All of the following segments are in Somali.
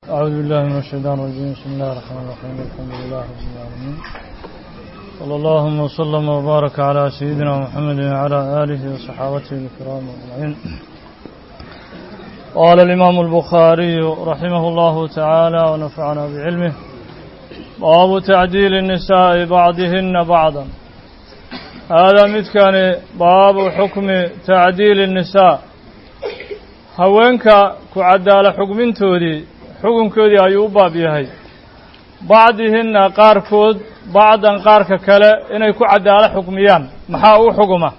أعوذ بالله من الشيطان الرجيم بسم الله الرحمن الرحيم الحمد لله رب العالمين صلى الله وسلم وبارك على سيدنا محمد وعلى آله وصحابته الكرام أجمعين قال الإمام البخاري رحمه الله تعالى ونفعنا بعلمه باب تعديل النساء بعضهن بعضا هذا متكان باب حكم تعديل النساء haweenka ku cadaala xugmintoodii xukunkoodii ayuu u baab yahay bacdihinna qaarkood bacdan qaarka kale inay ku cadaalo xukmiyaan maxaa u xuguma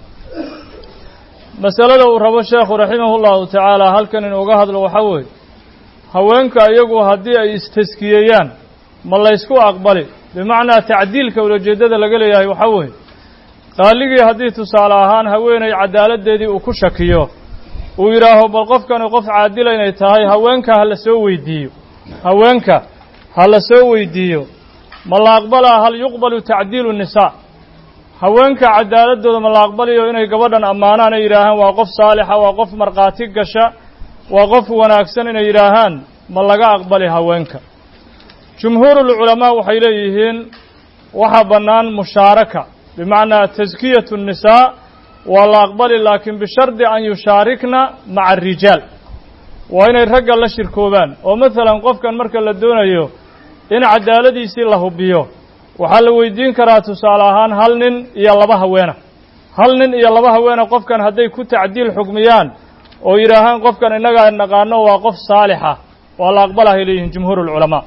masalada uu rabo sheekhu raximahu llahu tacaala halkan inuuga hadlo waxaa weeye haweenka iyagu haddii ay istaskiyeeyaan ma laysku aqbali bimacnaa tacdiilka ulajeeddada laga leeyahay waxaa weeye qaaligii haddii tusaale ahaan haweenay cadaaladdeedii uu ku shakiyo uu yidhaaho bal qofkani qof caadila inay tahay haweenka ha la soo weydiiyo haweenka ha la soo weydiiyo ma la aqbalaa hal yuqbalu tacdiilu nisaa haweenka cadaaladooda ma la aqbalayo inay gabadhan ammaanaan ay yidhaahaan waa qof saalixa waa qof markhaati gasha waa qof wanaagsan inay yidhaahaan ma laga aqbali haweenka jumhuurulculamaa waxay leeyihiin waxaa bannaan mushaaraka bimacnaa taskiyatu nnisaa waa la aqbali laakiin bishardi an yushaarikna maca arijaal waa inay ragga la shirkoobaan oo masalan qofkan marka la doonayo in cadaaladiisii la hubiyo waxaa la weydiin karaa tusaale ahaan hal nin iyo laba haweena hal nin iyo laba haweena qofkan hadday ku tacdiil xukmiyaan oo yidhaahaan qofkan innagaa naqaano waa qof saalixa waa la aqbalahay leeyihiin jumhuurulculamaa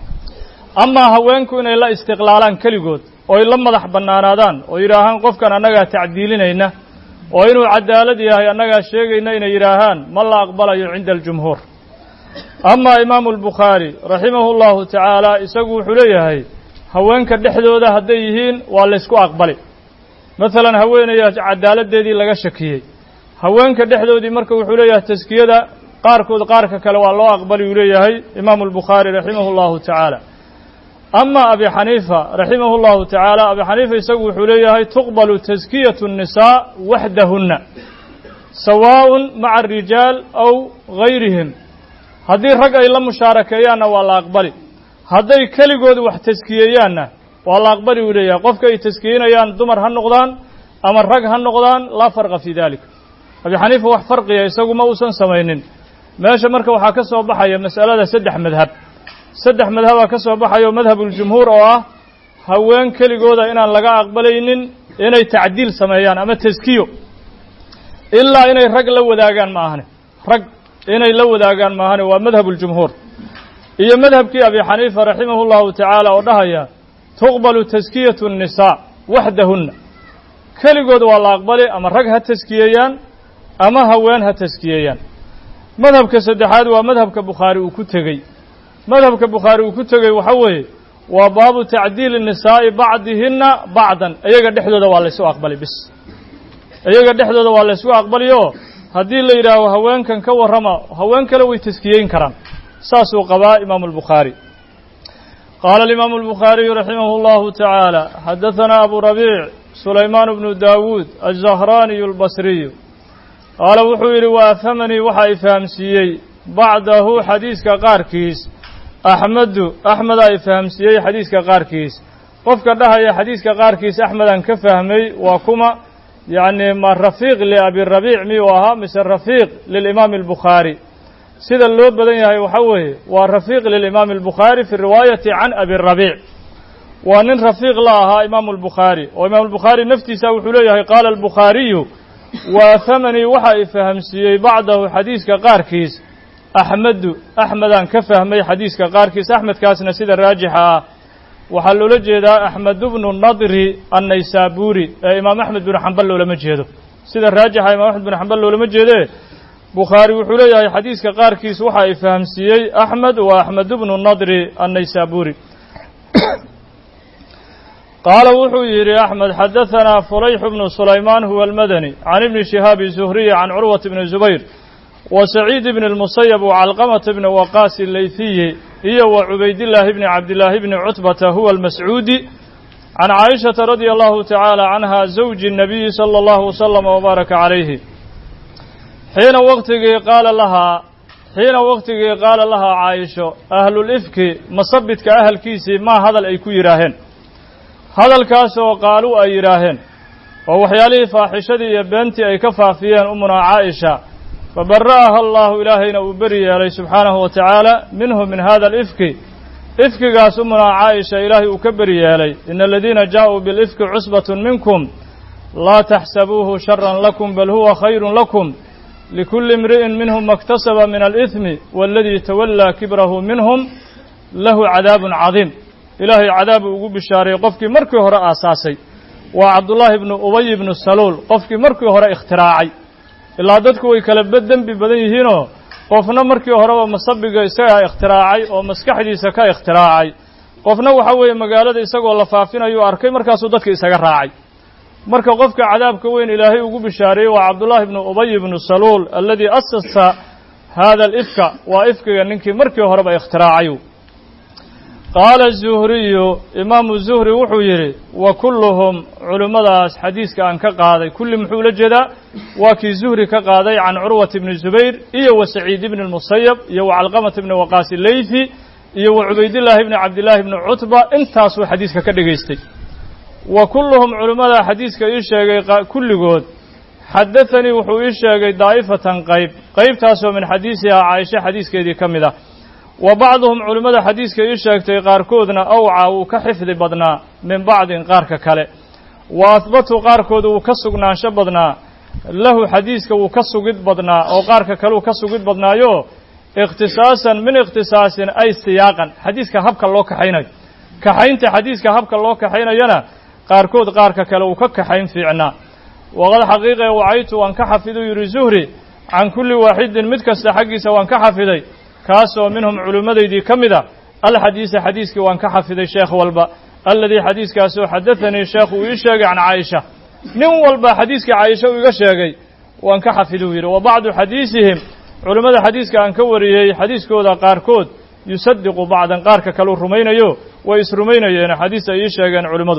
amaa haweenku inay la istiqlaalaan keligood oo ay la madax bannaanaadaan oo yidhaahaan qofkan annagaa tacdiilinayna oo inuu cadaalad yahay annagaa sheegayna inay yidhaahaan ma la aqbalayo cinda aljumhuur amaa imaamu albukhaari raximahu llahu tacaala isagu wuxuu leeyahay haweenka dhexdooda hadday yihiin waa laysku aqbali masalan haweenaya cadaaladdeedii laga shakiyey haweenka dhexdoodii marka wuxuu leeyahay taskiyada qaarkood qaarka kale waa loo aqbali uu leeyahay imaamu albukhaari raximahu llahu tacaala ama abi xaniifa raximahu llahu tacaala abi xaniifa isagu wuxuu leeyahay tuqbalu taskiyatu الnisaa waxdahunna sawaaءun maca arijaal aw gayrihim haddii rag ay la mushaarakeeyaanna waa la aqbali hadday keligood wax taskiyeeyaanna waa la aqbali uu leeyahay qofka ay taskiyenayaan dumar ha noqdaan ama rag ha noqdaan laa farqa fii dalik abi xaniifa wax farqiya isagu ma uusan samaynin meesha marka waxaa ka soo baxaya mas'alada saddex madhab saddex madhabaa ka soo baxayo madhabuljumhuur oo ah haween keligooda inaan laga aqbalaynin inay tacdiil sameeyaan ama taskiyo ilaa inay rag la wadaagaan ma ahane rag inay la wadaagaan ma ahane waa madhabuljumhuur iyo madhabkii abi xaniifa raximahu llahu tacaala oo dhahaya tuqbalu taskiyatu الnisaa waxdahunna keligood waa la aqbali ama rag ha taskiyeeyaan ama haween ha taskiyeeyaan madhabka saddexaad waa madhabka bukhaari uu ku tegey madhabka bukhaari uu ku tegey waxa weeye waa baabu tacdiili nisaa'i bacdihinna bacdan iyaga dhexdooda waa laysu aqbali bis iyaga dhexdooda waa laysu aqbaliyo haddii la yidhaaho haweenkan ka warrama haween kale way taskiyeyn karaan saasuu qabaa imaamu albukhaari qaala alimaamu albukhaariyu raximah اllahu tacaala xadahanaa abu rabiic sulaymaan bnu daawuud alzahraaniyu albasriyu qaala wuxuu yidhi wa afhamanii waxa i fahamsiiyey bacdahu xadiiska qaarkiis axmedu axmedaa i fahamsiiyey xadiiska qaarkiis qofka dhahaya xadiiska qaarkiis axmedaan ka fahmay waa kuma yacni ma rafiiq liabirabiic miyuu ahaa mise rafiiq lilimaami albukhaari sida loo badan yahay waxa weeye waa rafiiq lilimaami albukhaari fi riwaayati can abirabiic waa nin rafiiq la ahaa imaamu albukhaari oo imaamu albukhaari naftiisa wuxuu leeyahay qaala albukhaariyu wa afhamanii waxa i fahamsiiyey bacdahu xadiiska qaarkiis axmedu axmedaan ka fahmay xadiiska qaarkiis axmedkaasna sida raajixa ah waxaa loola jeedaa axmedu bnu nadri annaysaabuuri ee imaam axmed binu xambal loolama jeedo sida raajixa imaam axmed binu xambal loolama jeedee bukhaari wuxuu leeyahay xadiiska qaarkiis waxa i fahamsiiyey axmed waa axmedu bnu nadri annaysaabuuri qaala wuxuu yidhi axmed xadahanaa fulayxu bnu sulaymaan huwa almadani can ibni shihaabi zuhriyi can curwata bni zubayr wa saciid bni اlmusayab wacalqamata bni waqaasi leyfiyi iyo wa cubaydillaahi bni cabdillaahi bni cutbata huwa almascuudi can caaishata radia allahu tacaala canha zawji الnabiyi salى allahu waslama wbaaraka calayhi xiina waqtigii qaala lahaa xiina waktigii qaala lahaa caaisho ahlulifki masabidka ahalkiisii maa hadal ay ku yidhaaheen hadalkaasoo qaaluu ay yidhaaheen oo waxyaalihii faaxishadii iyo beentii ay ka faafiyeen umunaa caaisha fabara'aha allaahu ilaahayna uu beri yeelay subxaanahu wa tacaala minhu min hada alifki ifkigaas umunaa caaisha ilaahay uu ka beri yeelay ina aladiina jaaءuu bilifki cusbatun minkum laa taxsabuuhu sharan lakum bal huwa khayru lakum likulli imri'in minhum maktasaba min alإثmi waladii tawallaa kibrahu minhum lahu cadaabun cadiim ilaahay cadaabu ugu bishaareeyey qofkii markii hore aasaasay waa cabdullaahi ibnu ubay ibnu saluul qofkii markii hore ikhtiraacay ilaa dadku way kala dembi badan yihiinoo qofna markii horeba masabiga isagaa ikhtiraacay oo maskaxdiisa ka ikhtiraacay qofna waxa weeye magaalada isagoo la faafinayu arkay markaasuu dadka isaga raacay marka qofka cadaabka weyn ilaahay ugu bishaareeyey waa cabdullaahi ibnu ubay ibnu saluul aladii asasa hada alifka waa ifkiga ninkii markii horeba ikhtiraacay qaala zuhriyu imaamu zuhri wuxuu yidhi wa kulluhum culimmadaas xadiiska aan ka qaaday kulli muxuu ula jeedaa waa kii zuhri ka qaaday can curwata ibni zubayr iyo wa saciid ibni lmusayab iyo wa calqamata ibni waqaasi leythi iyo wa cubaydillaahi ibni cabdillaahi ibni cutba intaasuu xadiiska ka dhegaystay wa kulluhum culimmada xadiiska ii sheegay kulligood xadathanii wuxuu ii sheegay daa'ifatan qayb qaybtaasoo min xadiisihaa caaisha xadiiskeedii ka mid ah wa bacduhum culimmada xadiiska ii sheegtay qaarkoodna awcaa wuu ka xifdi badnaa min bacdin qaarka kale wa ahbatu qaarkood wuu ka sugnaansho badnaa lahu xadiiska wuu ka sugid badnaa oo qaarka kale uu ka sugid badnaayo ikhtisaasan min ikhtisaasin ay siyaaqan xadiiska habka loo kaxaynayo kaxaynta xadiiska habka loo kaxaynayana qaarkood qaarka kale uu ka kaxayn fiicnaa waqad xaqiiqe wacaytu waan ka xafiduu yidhi zuhri can kulli waaxidin mid kasta xaggiisa waan ka xafiday kaasoo minhum culimmadaydii ka mid a alxadiisa xadiiskii waan ka xafiday sheekh walba aladii xadiiskaasoo xadathanii sheekhu uu ii sheegay can caaisha nin walba xadiiskii caaisha uu iga sheegay waan ka xafiduu yidhi wa bacdu xadiisihim culimmada xadiiska aan ka wariyey xadiiskooda qaarkood yusadiqu bacdan qaarka kaleu rumaynayo way isrumaynayeen xadiis ay ii sheegeen culimmadu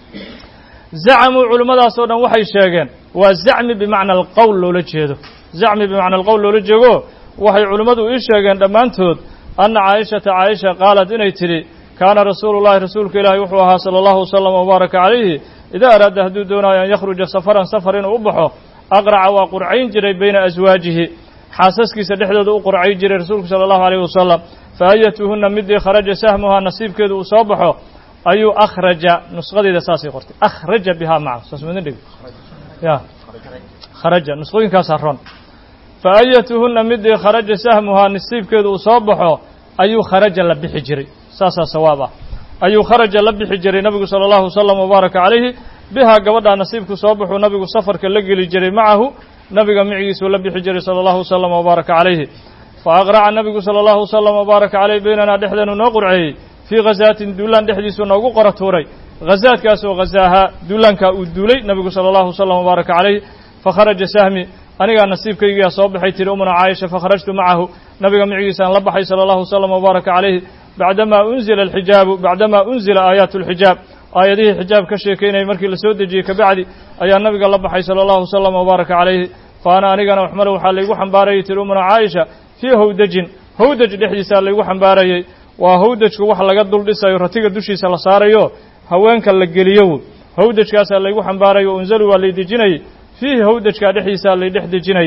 zacamuu culimmadaasoo dhan waxay sheegeen waa zacmi bimacna alqowl loola jeedo zacmi bimacna alqowl loola jeego waxay culimmadu ii sheegeen dhammaantood anna caaishata caaisha qaalat inay tidhi kaana rasuulu llahi rasuulka ilaahi wuxuu ahaa sala allahu wasalam wabaaraka calayhi idaa araada hadduu doonayo an yakhruja safaran safar inuu u baxo aqraca waa qurcayn jiray bayna aswaajihi xaasaskiisa dhexdooda u qurcayn jiray rasuulku sala allahu alayh wasalam fa ayatuhunna midii kharaja sahmuhaa nasiibkeedu uu soo baxo ayuu akhraja nusqadeeda saasay qortay akhraja bihaa maca saas madin dhig ya kharaja nusqooyinkaasaa ron fa ayatuhunna midii kharaja sahmuhaa nasiibkeedu uu soo baxo ayuu kharaja la bixi jiray saasaa sawaab ah ayuu kharaja la bixi jiray nabigu sala allahu wasalam wabaaraka calayhi bihaa gabadhaa nasiibku soo baxuu nabigu safarka la geli jiray macahu nabiga micigiisuu la bixi jiray sala allahu wasalam wabaaraka calayhi fa aqraca nabigu sala allahu wasalam wabaaraka caleyh baynanaa dhexdeenu noo qurceeyey fii khazaatin duulaan dhexdiisuu noogu qora tuuray khazaadkaasoo khazaahaa duulaankaa uu duulay nabigu sala allahu wasalam wabaaraka calayh fakharaja sahmi anigaa nasiibkaygiyaa soo baxay tiri umuna caaisha fakharajtu macahu nabiga micigiisaan la baxay sala allahu wasalam wabaaraka calayhi bacdamaa unzila alxijaabu bacdamaa unzila aayaatu alxijaab aayadihii xijaab ka sheekaynayay markii la soo dejiyey kabacdi ayaa nabiga la baxay sala allahu wasalam wabaaraka calayhi fa ana anigana waxmale waxaa laygu xambaarayay tiri umuna caaisha fii hawdajin hawdaj dhexdiisaa laygu xambaarayey waa hawdajku wax laga dul dhisayo ratiga dushiisa la saarayo haweenka la geliyo hawdajkaasaa laygu xambaarayo unzalu waa lay dejinayey fiihi hawdajkaa dhexdiisaa lay dhex dejinayay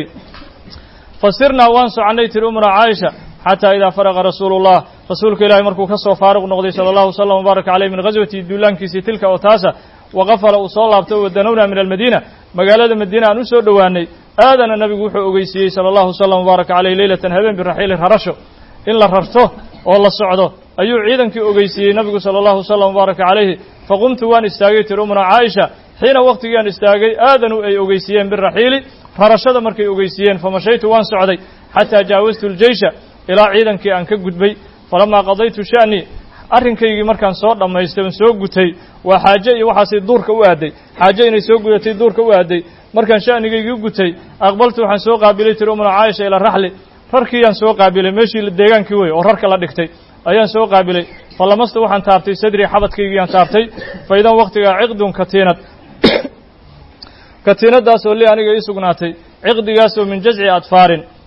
fasirnaa waan soconnay tiri umuna caaisha xataa idaa faraqa rasuulu llah rasuulka ilaahi markuu ka soo faaruq noqday sala allahu wasalam wabaaraka caleyh min ghaswati duulaankiisii tilka oo taasa waqafala uu soo laabtay wadanownaa min almadiina magaalada madiina aan u soo dhowaanay aadana nabigu wuxuu ogeysiiyey sala allahu wasalam wabaaraka caleyh leylatan habeen biraxiili rarasho in la rarto oo la socdo ayuu ciidankii ogeysiiyey nabigu sala allahu wasalam wabaaraka calayhi faqumtu waan istaagay tiri umuna caaisha xiina wakhtigiiaan istaagay aadanu ay ogeysiiyeen biraxiili rarashada markay ogeysiiyeen famashaytu waan socday xataa jaawastu ljeysha ilaa ciidankii aan ka gudbay falamaa qadaytu sha'nii arrinkaygii markaan soo dhammaystay oon soo gutay waa xaaje iyo waxaasay duurka u aaday xaaje inay soo gudatay duurka u aaday markaan sha'nigaygii gutay aqbaltu waxaan soo qaabilay tiri umuna caaisha ilaa raxli rarkiiyaan soo qaabilay meeshii deegaankii wey oo rarka la dhigtay ayaan soo qaabilay falamasta waxaan taabtay sadrii xabadkaygiiaan taabtay fa idan wakhtigaa ciqdun katiinad katiinadaasoo li aniga ii sugnaatay ciqdigaasoo min jazci adfaarin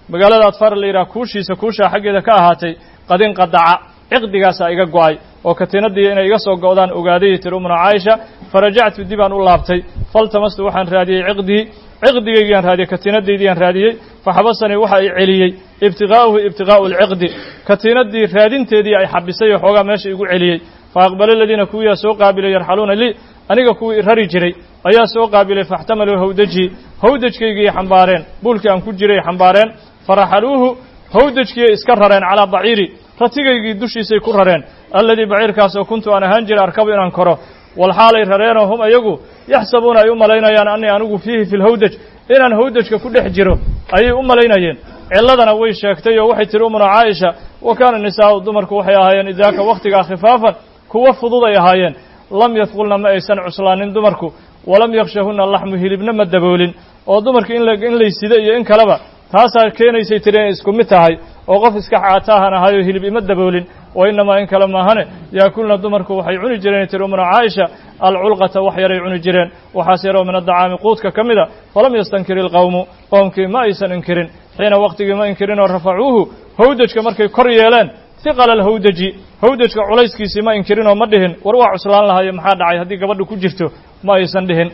magaalada adfaar la yidhaha kuushiisa kuushaa xaggeeda ka ahaatay qadin qadaca ciqdigaasaa iga go'ay oo katiinadii inay iga soo go'daan ogaaday tiri umna caaisha farajactu dibaan u laabtay faltamastu waxaan raadiyey ciqdii ciqdigaygiaan raadiyey katiinadaydiyaan raadiyey faxabasanii waxa i celiyey ibtiqaa'uhu ibtiqaa'u alciqdi katiinadii raadinteedii ay xabisay oo xoogaa meesha igu celiyey fa aqbala aladiina kuwiyaa soo qaabilay yarxaluuna lii aniga kuwii rari jiray ayaa soo qaabilay faxtamaluu hawdajii hawdajkaygii xambaareen buulkii aan ku jiray xambaareen faraxaluuhu hawdajkiiay iska rareen calaa baciiri ratigaygii dushiisay ku rareen alladii baciirkaasoo kuntu aan ahaan jiray arkabu inaan koro walxaalay rareenoo hum iyagu yaxsabuuna ay u malaynayaan annii anigu fiihi fi lhawdaj inaan hawdajka ku dhex jiro ayay u malaynayeen cilladana way sheegtay oo waxay tihi umuna caaisha wa kaana nisaa'u dumarku waxay ahaayeen idaaka wakhtigaa khifaafan kuwo fudud ay ahaayeen lam yadqulna ma aysan cuslaanin dumarku walam yakshahunna laxmu hilibna ma daboolin oo dumarka in in laysida iyo in kaleba taasaa keenaysay tiri inay isku mid tahay oo qof iska caataahan ahayoo hilib ima daboolin wa innamaa in kale maahane yaakulna dumarku waxay cuni jireen tiri umuna caaisha alculqata wax yaray cuni jireen waxaas yaroo min addacaami quudka ka mida falam yastankir ilqowmu qowmkii ma aysan inkirin xiina waqtigii ma inkirin oo rafacuuhu hawdajka markay kor yeeleen hiqala alhawdaji hawdajka culayskiisii ma inkirinoo ma dhihin war waa cuslaan lahayo maxaa dhacay haddii gabadha ku jirto ma aysan dhihin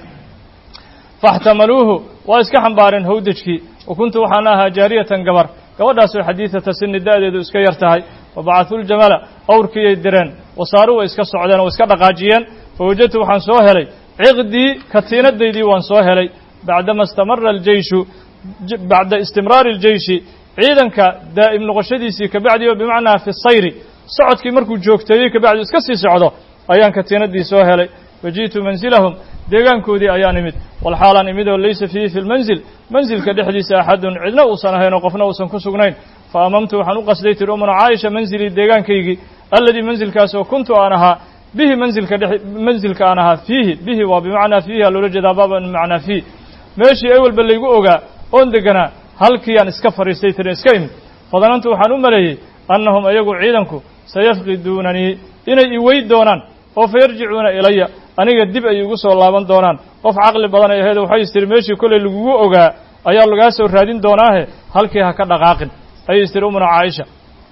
faxtamaluuhu waa iska xambaareen hawdajkii wa kuntu waxaan ahaa jaariyatan gabar gabadhaasoo xadiidata sini da'deedu iska yar tahay wa bacathu ljamala awrkiiyay direen wasaaru way iska socdeen oo iska dhaqaajiyeen fa wajadtu waxaan soo helay ciqdii katiinadaydii waan soo helay bacdama istamara aljeyshu bacda istimraari aljeyshi ciidanka daa'im noqoshadiisii kabacdi oo bimacnaa fi sayri socodkii markuu joogteeyey kabacdi iska sii socdo ayaan katiinadii soo helay faji'tu mansilahum deegaankoodii ayaan imid walxaalaan imid oo laysa fiihi fi lmanzil manzilka dhexdiisa axadun cidna uusan ahayn oo qofna uusan ku sugnayn fa amamtu waxaan u qasday tiri umuna caaisha manzilii deegaankaygii alladii manzilkaasoo kuntu aan ahaa bihi manzilka dhe manzilka aan ahaa fiihi bihi waa bimacnaa fiihi aa loola jeedaa baaba bimacnaa fiih meeshii ewelba laygu ogaa oon deganaa halkiiyaan iska fadhiistay tiri iska imid fadanantu waxaan u maleeyey annahum iyagu ciidanku sayafqiduunanii inay i weyd doonaan oo fa yarjicuuna ilaya aniga dib ay igu soo laaban doonaan qof caqli badan ay ahayd waxay istiri meeshii kollay lagugu ogaa ayaa lagaa soo raadin doonaahe halkii ha ka dhaqaaqin ayay istiri umuna caaisha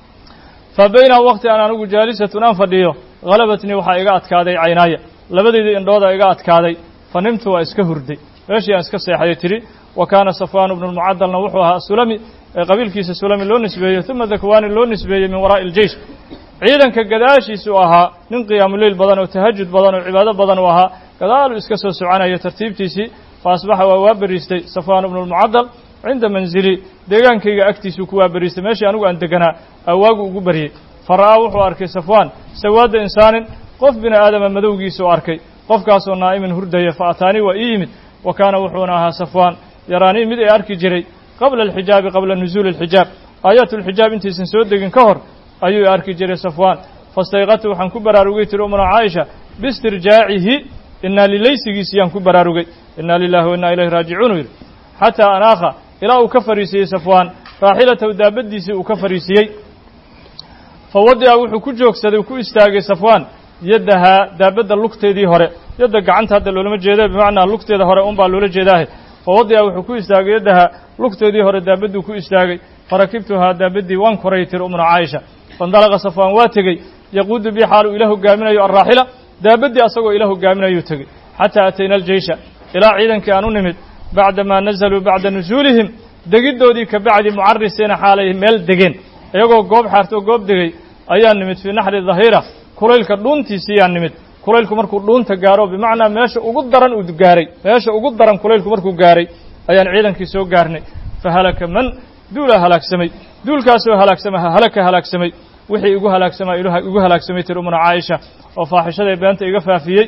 fa bayna waqti aan anigu jaalisatun aan fadhiyo halabatnii waxaa iga adkaaday caynaaya labadeydii indhooda iga adkaaday fa nimtu waa iska hurday meeshii aan iska seexayo tidhi wa kaana safwaanu bnu lmucadalna wuxuu ahaa sulami ee qabiilkiisa sulami loo nisbeeyey uma dakwaani loo nisbeeyey min waraa'i iljeish ciidanka gadaashiisuu ahaa nin qiyaamuleyl badan oo tahajud badan oo cibaado badan uu ahaa gadaaluu iska soo soconaya tartiibtiisii fa asbaxa waa waa beriistay safwaan bnu lmucadal cinda manzili deegaankayga agtiisuu ku waa beriistay meeshii anigu aan deganaa awaagu ugu baryey fa ra'aa wuxuu arkay safwaan sawaadda insaanin qof bini aadama madowgiisuu arkay qofkaasoo naa'imin hurdaya fa ataanii waa ii yimid wa kaana wuxuuna ahaa safwaan yaraanii mid ay arki jiray qabla alxijaabi qabla nusuuli alxijaab aayaatulxijaab intaysan soo degin ka hor ayuu arki jiray safwaan fastayqatu waxaan ku baraarugay tiri umuna caaisha biistirjaacihi inaa lilaysigiisi yaan ku baraarugay inaa lilahi wa innaa ilayhi raajicuun yidhi xataa anaakha ilaa uu ka fariisiiyey safwaan raaxilatahu daabaddiisii uu ka fariisiiyey fa wadica wuxuu ku joogsaday ku istaagay safwaan yaddahaa daabadda lugteedii hore yadda gacanta hadda loolama jeeda bimacnaa lugteeda hore un baa loola jeedaahe fa wadica wuxuu ku istaagay yaddahaa lugteedii hore daabadduu ku istaagay farakibtuhaa daabaddii waan koray tiri umna caaisha faindalaqa safwaan waa tegey yaquudu bii xaal uu ila hogaaminayo alraaxila daabaddii asagoo ila hogaaminayuu tegey xataa atayna aljeysha ilaa ciidankii aan u nimid bacdamaa nazaluu bacda nusuulihim degiddoodii ka bacdi mucarisiina xaalay meel degeen iyagoo goob xaartoo goob degey ayaan nimid fii naxri dahiira kulaylka dhuuntiisiiyaan nimid kulaylku markuu dhuunta gaaro bimacnaa meesha ugu daran uu gaaray meesha ugu daran kulaylku markuu gaaray ayaan ciidankii soo gaarnay fa halaka man duulaa halaagsamay duulkaasoo halaagsama halaka halaagsamay wixii igu halaagsamaa igu halaagsamay tiri umuna caaisha oo faaxishaday beenta iga faafiyey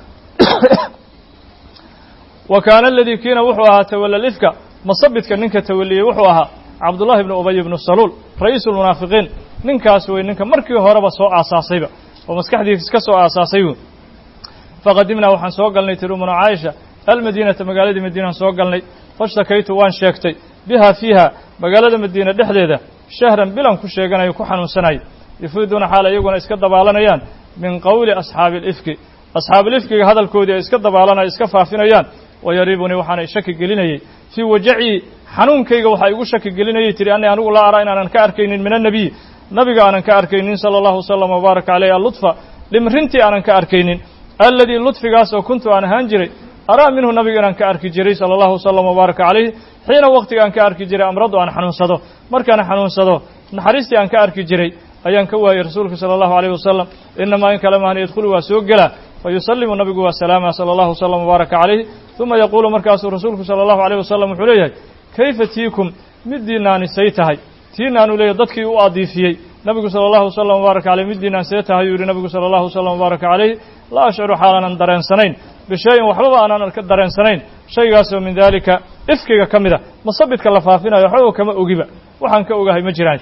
wa kaana aladii kiina wuxuu ahaa tawalla lifka masabidka ninka tawaliyey wuxuu ahaa cabdullahi ibnu ubay ibnu saluul ra'iisu lmunaafiqiin ninkaas wey ninka markii horeba soo aasaasayba oo maskaxdiis ka soo aasaasay wy faqadimnaa waxaan soo galnay tiri umuna caaisha almadiinata magaaladii madiinaan soo galnay fashtakaytu waan sheegtay biha fiiha magaalada madiina dhexdeeda shahran bilan ku sheeganayo ku xanuunsanaya yufiiduuna xaal iyaguna iska dabaalanayaan min qowli asxaabi alifki asxaabuulifkiga hadalkoodii ay iska dabaalanaya iska faafinayaan wayariibunii waxaana shaki gelinayey fii wajacii xanuunkayga waxaa igu shaki gelinayay tihi ani anigu laa araa inaanan ka arkaynin min annabiy nabiga aanan ka arkaynin sala allahu wasalam wbaaraka caleyh allutfa dhimrintii aanan ka arkaynin alladii ludfigaas oo kuntu aan ahaan jiray araa minhu nabiga inaan ka arki jiray sala allahu wasalam wbaaraka calayh xiina waqtiga aan ka arki jiray amradu aan xanuunsado markaan xanuunsado naxariistii aan ka arki jiray ayaan ka waayey rasuulka sala allahu alayh wasalam inamaa in kale mahan yadkhulu waa soo gelaa fa yusallimu nabigu waa salaama sala allahu wasalam wbaaraka calayh uma yaquulu markaasuu rasuulku sala allahu alayh wasalam wuxuu leeyahay kayfa tiikum middiinaani say tahay tiinaanu leeyahy dadkii u adiifiyey nabigu sala allahu wasalam wbaaraka caleyh middiinaan see tahay yuu yihi nabigu sala allahu wasalam wbaaraka calayh laa ashcuru xaalaanan dareensanayn bishayin waxbaba aanan ka dareensanayn shaygaasoo min daalika ifkiga ka mid a masabidka la faafinayo waxbaba kama ogiba waxaan ka ogahay ma jiraan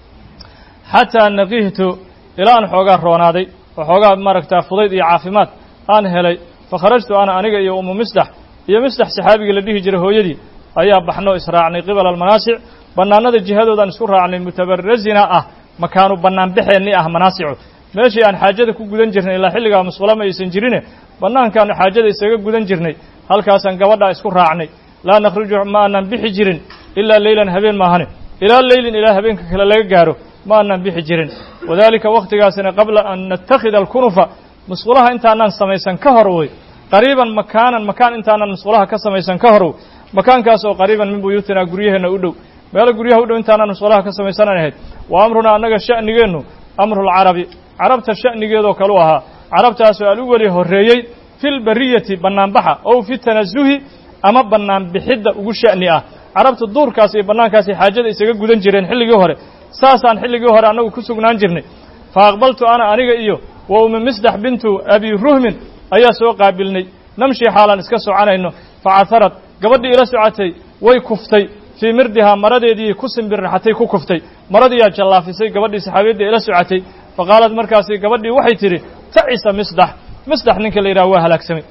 xataa naqihtu ilaa aan xoogaa roonaaday oo xoogaa maaragtaa fudayd iyo caafimaad aan helay fa kharajtu ana aniga iyo umu misdax iyo misdax saxaabigii la dhihi jiray hooyadii ayaa baxno israacnay qibala almanaasic bannaanada jihadoodaan isku raacnay mutabarazina ah makaanu bannaan baxeenni ah manaasicu meeshii aan xaajada ku gudan jirnay ilaa xilligaa musqulama aysan jirine bannaankaanu xaajada isaga gudan jirnay halkaasaan gabadhaa isku raacnay laa nakhruju ma aanan bixi jirin ilaa leylan habeen maahane ilaa leylin ilaa habeenka kale laga gaaro ma aanan bixi jirin wadaalika wakhtigaasina qabla an nattakhida alkunufa musqulaha intaanaan samaysan ka hor wey qariiban makaanan makaan intaanan musqulaha ka samaysan ka hor makaankaas oo qariiban min buyuutinaa guryaheenna u dhow meelo guryaha u dhow intaanaan musqulaha ka samaysanan ahayd wa amrunaa annaga sha'nigeennu amrulcarabi carabta sha'nigeedoo kalu ahaa carabtaasoo al u weli horreeyey fi lbariyati bannaanbaxa ow fi tanasuhi ama bannaanbixidda ugu sha'ni ah carabta duurkaas iyo bannaankaasay xaajada isaga gudan jireen xilligii hore saasaan xilligii hore annagu ku sugnaan jirnay fa aqbaltu ana aniga iyo wa umi misdax bintu abi ruhmin ayaa soo qaabilnay namshii xaalaan iska soconayno fa caharad gabadhii ila socotay way kuftay fii mirdihaa maradeedii ku simbirraxatay ku kuftay maradiiyaa jallaafisay gabadhii saxaabiyadda ila socotay fa qaalad markaasi gabadhii waxay tidhi tacisa misdax misdax ninka la yidhaha waa halaagsamay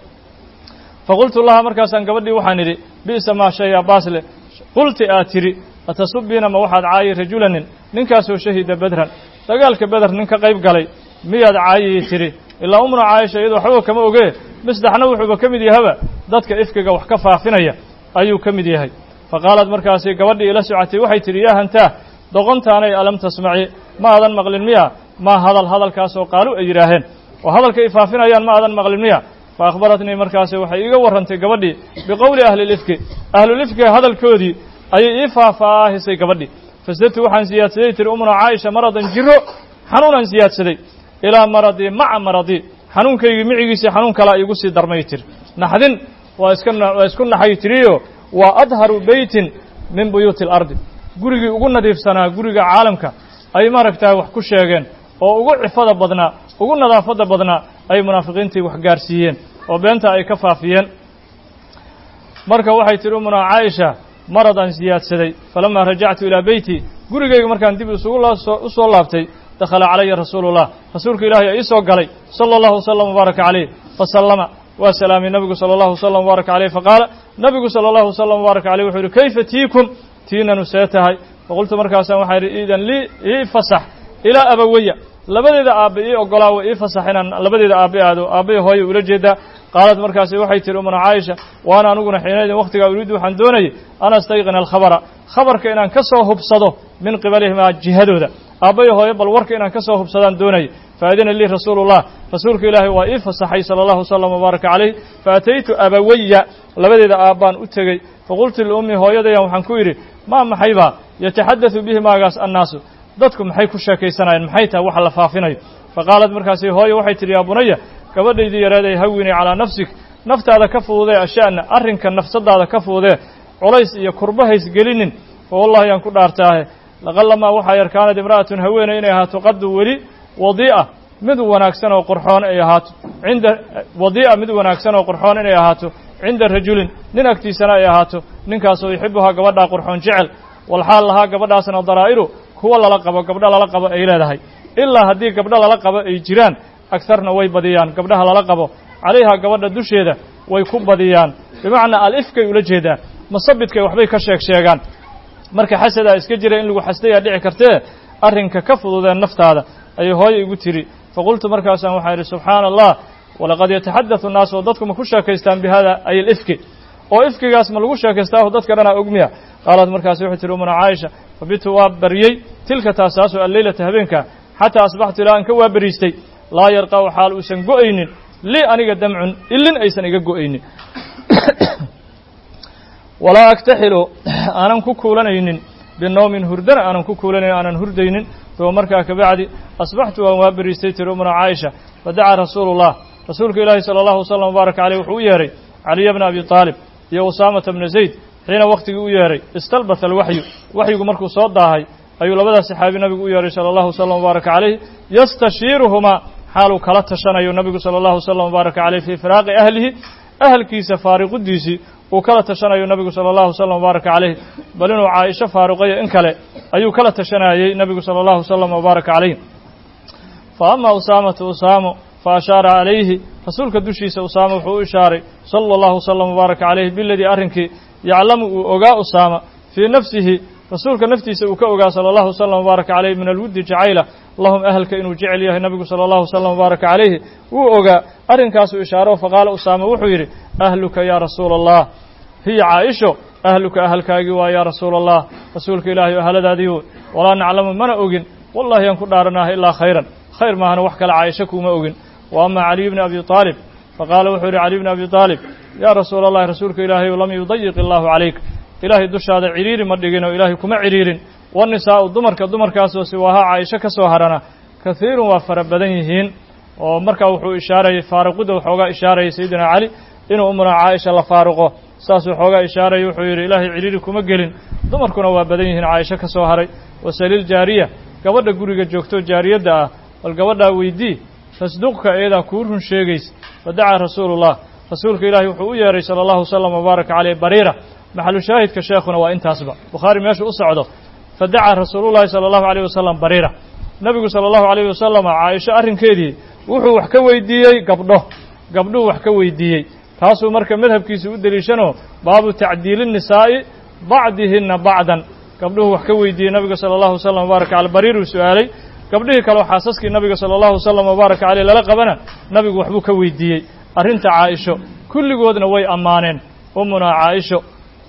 fa qultu laha markaasaan gabadhii waxaan idhi bi'sa maa shaya baasle qulti aad tidhi atasubiina ma waxaad caayi rajulanin ninkaasoo shahida bedran dagaalka beder nin ka qayb galay miyaad caayii tidhi ilaa umna caayisha iyadoo waxbaba kama ogee misdaxna wuxuuba ka mid yahaba dadka ifkiga wax ka faafinaya ayuu ka mid yahay fa qaalad markaasi gabadhii ila socotay waxay tidhi yaa hantaah doqontaanay alam tasmaci ma aadan maqlin miya maa hadal hadalkaasoo qaalu ay yidhaaheen oo hadalka ay faafinayaan ma aadan maqlin miya fa akhbaratnii markaasi waxay iiga warrantay gabadhii biqowli ahlilifki ahlulifkiga hadalkoodii ayay ii faahfaahisay gabadhii fasdadtu waxaan siyaadsaday tiri umuna caaisha maradan jiro xanuunaan siyaadsaday ilaa maradii maca maradii xanuunkaygii micigiisii xanuun kalaa iigu sii darmay tiri naxdin waa iska waa isku naxay tiriyo waa adharu beytin min buyuuti alardi gurigii ugu nadiifsanaa guriga caalamka ay maaragtaa wax ku sheegeen oo ugu cifada badnaa ugu nadaafadda badnaa ay munaafiqiintii wax gaarsiiyeen oo beenta ay ka faafiyeen marka waxay tihi umuna caaisha maradaan siyaadsaday falamaa rajactu ilaa beyti gurigayga markaan dib isugu u soo laabtay dakhala calaya rasuulullah rasuulka ilaahay aa ii soo galay sala allahu wasalam wabaaraka caleyh fasallama waa salaamay nabigu sala allahu wasalam wabaaraka caleyh faqaala nabigu sala allahu wasalam wabaaraka caleyh wuxuu yihi kayfa tiikum tiinanu see tahay faqultu markaasaan waxaa idhi iidan lii ii fasax ilaa abawaya labadeeda aabbe ii ogolaa wa ii fasax inaan labadeeda aabbe aado aabbay hooye ula jeedaa qaalad markaasi waxay tihi umuna caaisha waana aniguna xiinaydin wakhtigaa uriiddu waxaan doonayay an astayqina alkhabara khabarka inaan ka soo hubsado min qibalihimaa jihadooda aabbayo hooyo bal warka inaan ka soo hubsadaan doonayay faadina lii rasuulullah rasuulka ilaahay waa ii fasaxay sala allahu wasalam wabaaraka calayh faataytu abawaya labadeeda aabbaan u tegey faqultu liummi hooyadayan waxaan ku yidhi maa maxaybaa yataxaddatdu bihi maagaas annaasu dadku maxay ku sheekaysanayeen maxay tahay waxa la faafinayo fa qaalad markaasi hooyo waxay tidhi yaa bunaya gabadhaydii yareeday hawinii calaa nafsik naftaada ka fududee asha'na arrinka nafsadaada ka fududee culays iyo kurbahays gelinin fa wallahi yaan ku dhaartaahe laqalamaa waxaa yar kaanad imra'atun haweeney inay ahaato qaddu weli wadii'a mid wanaagsan oo qurxoon ay ahaato cinda wadii'a mid wanaagsan oo qurxoon inay ahaato cinda rajulin nin agtiisana ay ahaato ninkaasoo yuxibuhaa gabadhaa qurxoon jecel walxaal lahaa gabadhaasna daraa'iru kuwa lala qabo gabdho lala qabo ay leedahay ilaa haddii gabdho lala qabo ay jiraan agtarna way badiyaan gabdhaha lala qabo calayhaa gabadha dusheeda way ku badiyaan bimacnaa alifkay ula jeedaan masabidkay waxbay ka sheeg sheegaan marka xasadaa iska jira in lagu xasdayaa dhici kartee arrinka ka fududeen naftaada ayay hooyo igu tiri faqultu markaasaan waxaa idhi subxaana allah walaqad yataxaddathu nnaas oo dadku ma ku sheekaystaan bi hada ay alifki oo ifkigaas ma lagu sheekaystaaho dadka dhanaa ogmiya qaalad markaasi waxay tihi umuna caaisha fabitu waa baryey tilka taasaasoo alleylata habeenkaa xataa asbaxtu ilaa aan ka waa beriistay laa yarqa'u xaal uusan go'aynin lii aniga damcun ilin aysan iga go'aynin walaa aktaxilu aanan ku kuulanaynin binowmin hurdana aanan ku kuulanayn aanan hurdaynin uma markaa kabacdi asbaxtu waan waa beriistay tiri umuna caaisha fadacaa rasuulu ullah rasuulka ilaahi sala allahu wasalam wabaarak caleyh wuxuu u yeehay caliya bna abi aalib iyo usaamata bna zayd xiina wakhtigii u yeehay istalbata alwaxyu waxyigu markuu soo daahay ayuu labadaas saxaabi nabigu u yeehay sala allahu wasalam wbaaraka caleyh yastashiiruhumaa xaaluu kala tashanayo nabigu sala allahu wasalam wbaaraka caleyh fii firaaqi ahlihi ahalkiisa faariqudiisii uu kala tashanayo nabigu sala allahu wasalam wbaaraka caleyh bal inuu caaisho faaruqayo in kale ayuu kala tashanayey nabigu sala allahu wasalam wbaaraka caleyh fa ama usaamatu usaamo fa ashaara calayhi rasuulka dushiisa usaama wuxuu u ishaaray sala allahu wasalam wbaaraka caleyh biladii arrinkii yaclamu uu ogaa usaama fii nafsihi rasuulka naftiisa uu ka ogaa sala allahu wasalam wbaaraka caleyh min alwuddi jacayla lahum ahalka inuu jecel yahay nabigu sala allahu wasalam wbaaraka caleyhi wuu ogaa arrinkaasuu ishaaro faqaala usaama wuxuu yidhi ahluka yaa rasuula allah hiya caaisho ahluka ahalkaagii waa yaa rasuula allah rasuulka ilaahay o ahaladaadii woy walaa naclamu mana ogin wallahi aan ku dhaaranaha ilaa khayran khayr maahana wax kale caaisho kuuma ogin wa ama caliy bni abi aalib faqaala wuxuu yidhi caliy bni abi aalib yaa rasuula allahi rasuulka ilaahay lam yudayiq illaahu calayk ilaahay dushaada cidhiiri ma dhigin oo ilaahay kuma cidhiirin wanisaa'u dumarka dumarkaasoo siwaaha caaisho ka soo harana kahiirun waa fara badan yihiin oo markaa wuxuu ishaarayay faaruqidda waxoogaa ishaarayay sayidina cali inuu umuna caaisha la faaruqo saasuu xoogaa ishaarayay wuxuu yidhi ilaahay cidhiiri kuma gelin dumarkuna waa badan yihiin caaisho ka soo haray wasaliil jaariya gabadha guriga joogto jaariyadda ah bal gabadhaa weydii tasduqka iyadaa kuu run sheegaysa fadacaa rasuulullah rasuulka ilaahay wuxuu u yeehay sala allahu wasalam wbaaraka caleyh bariira maxalu shaahidka sheekhuna waa intaasba bukhaari meeshu u socdo fadacaa rasuulullahi sala allahu aleyh wasalam bariira nebigu sala allahu alayh wasalam caaisho arrinkeedii wuxuu wax ka weydiiyey gabdho gabdhuhu wax ka weydiiyey taasuu marka madhabkiisa u deliishanoo baabu tacdiili nisaa'i bacdihinna bacdan gabdhuhu wax ka weydiiyey nabiga sala allahu wasalam wbaaraka caley bariiruu su-aalay gabdhihii kaleo xaasaskii nabiga sala allahu wasalam wbaaraka caleyh lala qabana nabigu waxbuu ka weydiiyey arrinta caaisho kulligoodna way ammaaneen ummunaa caaisho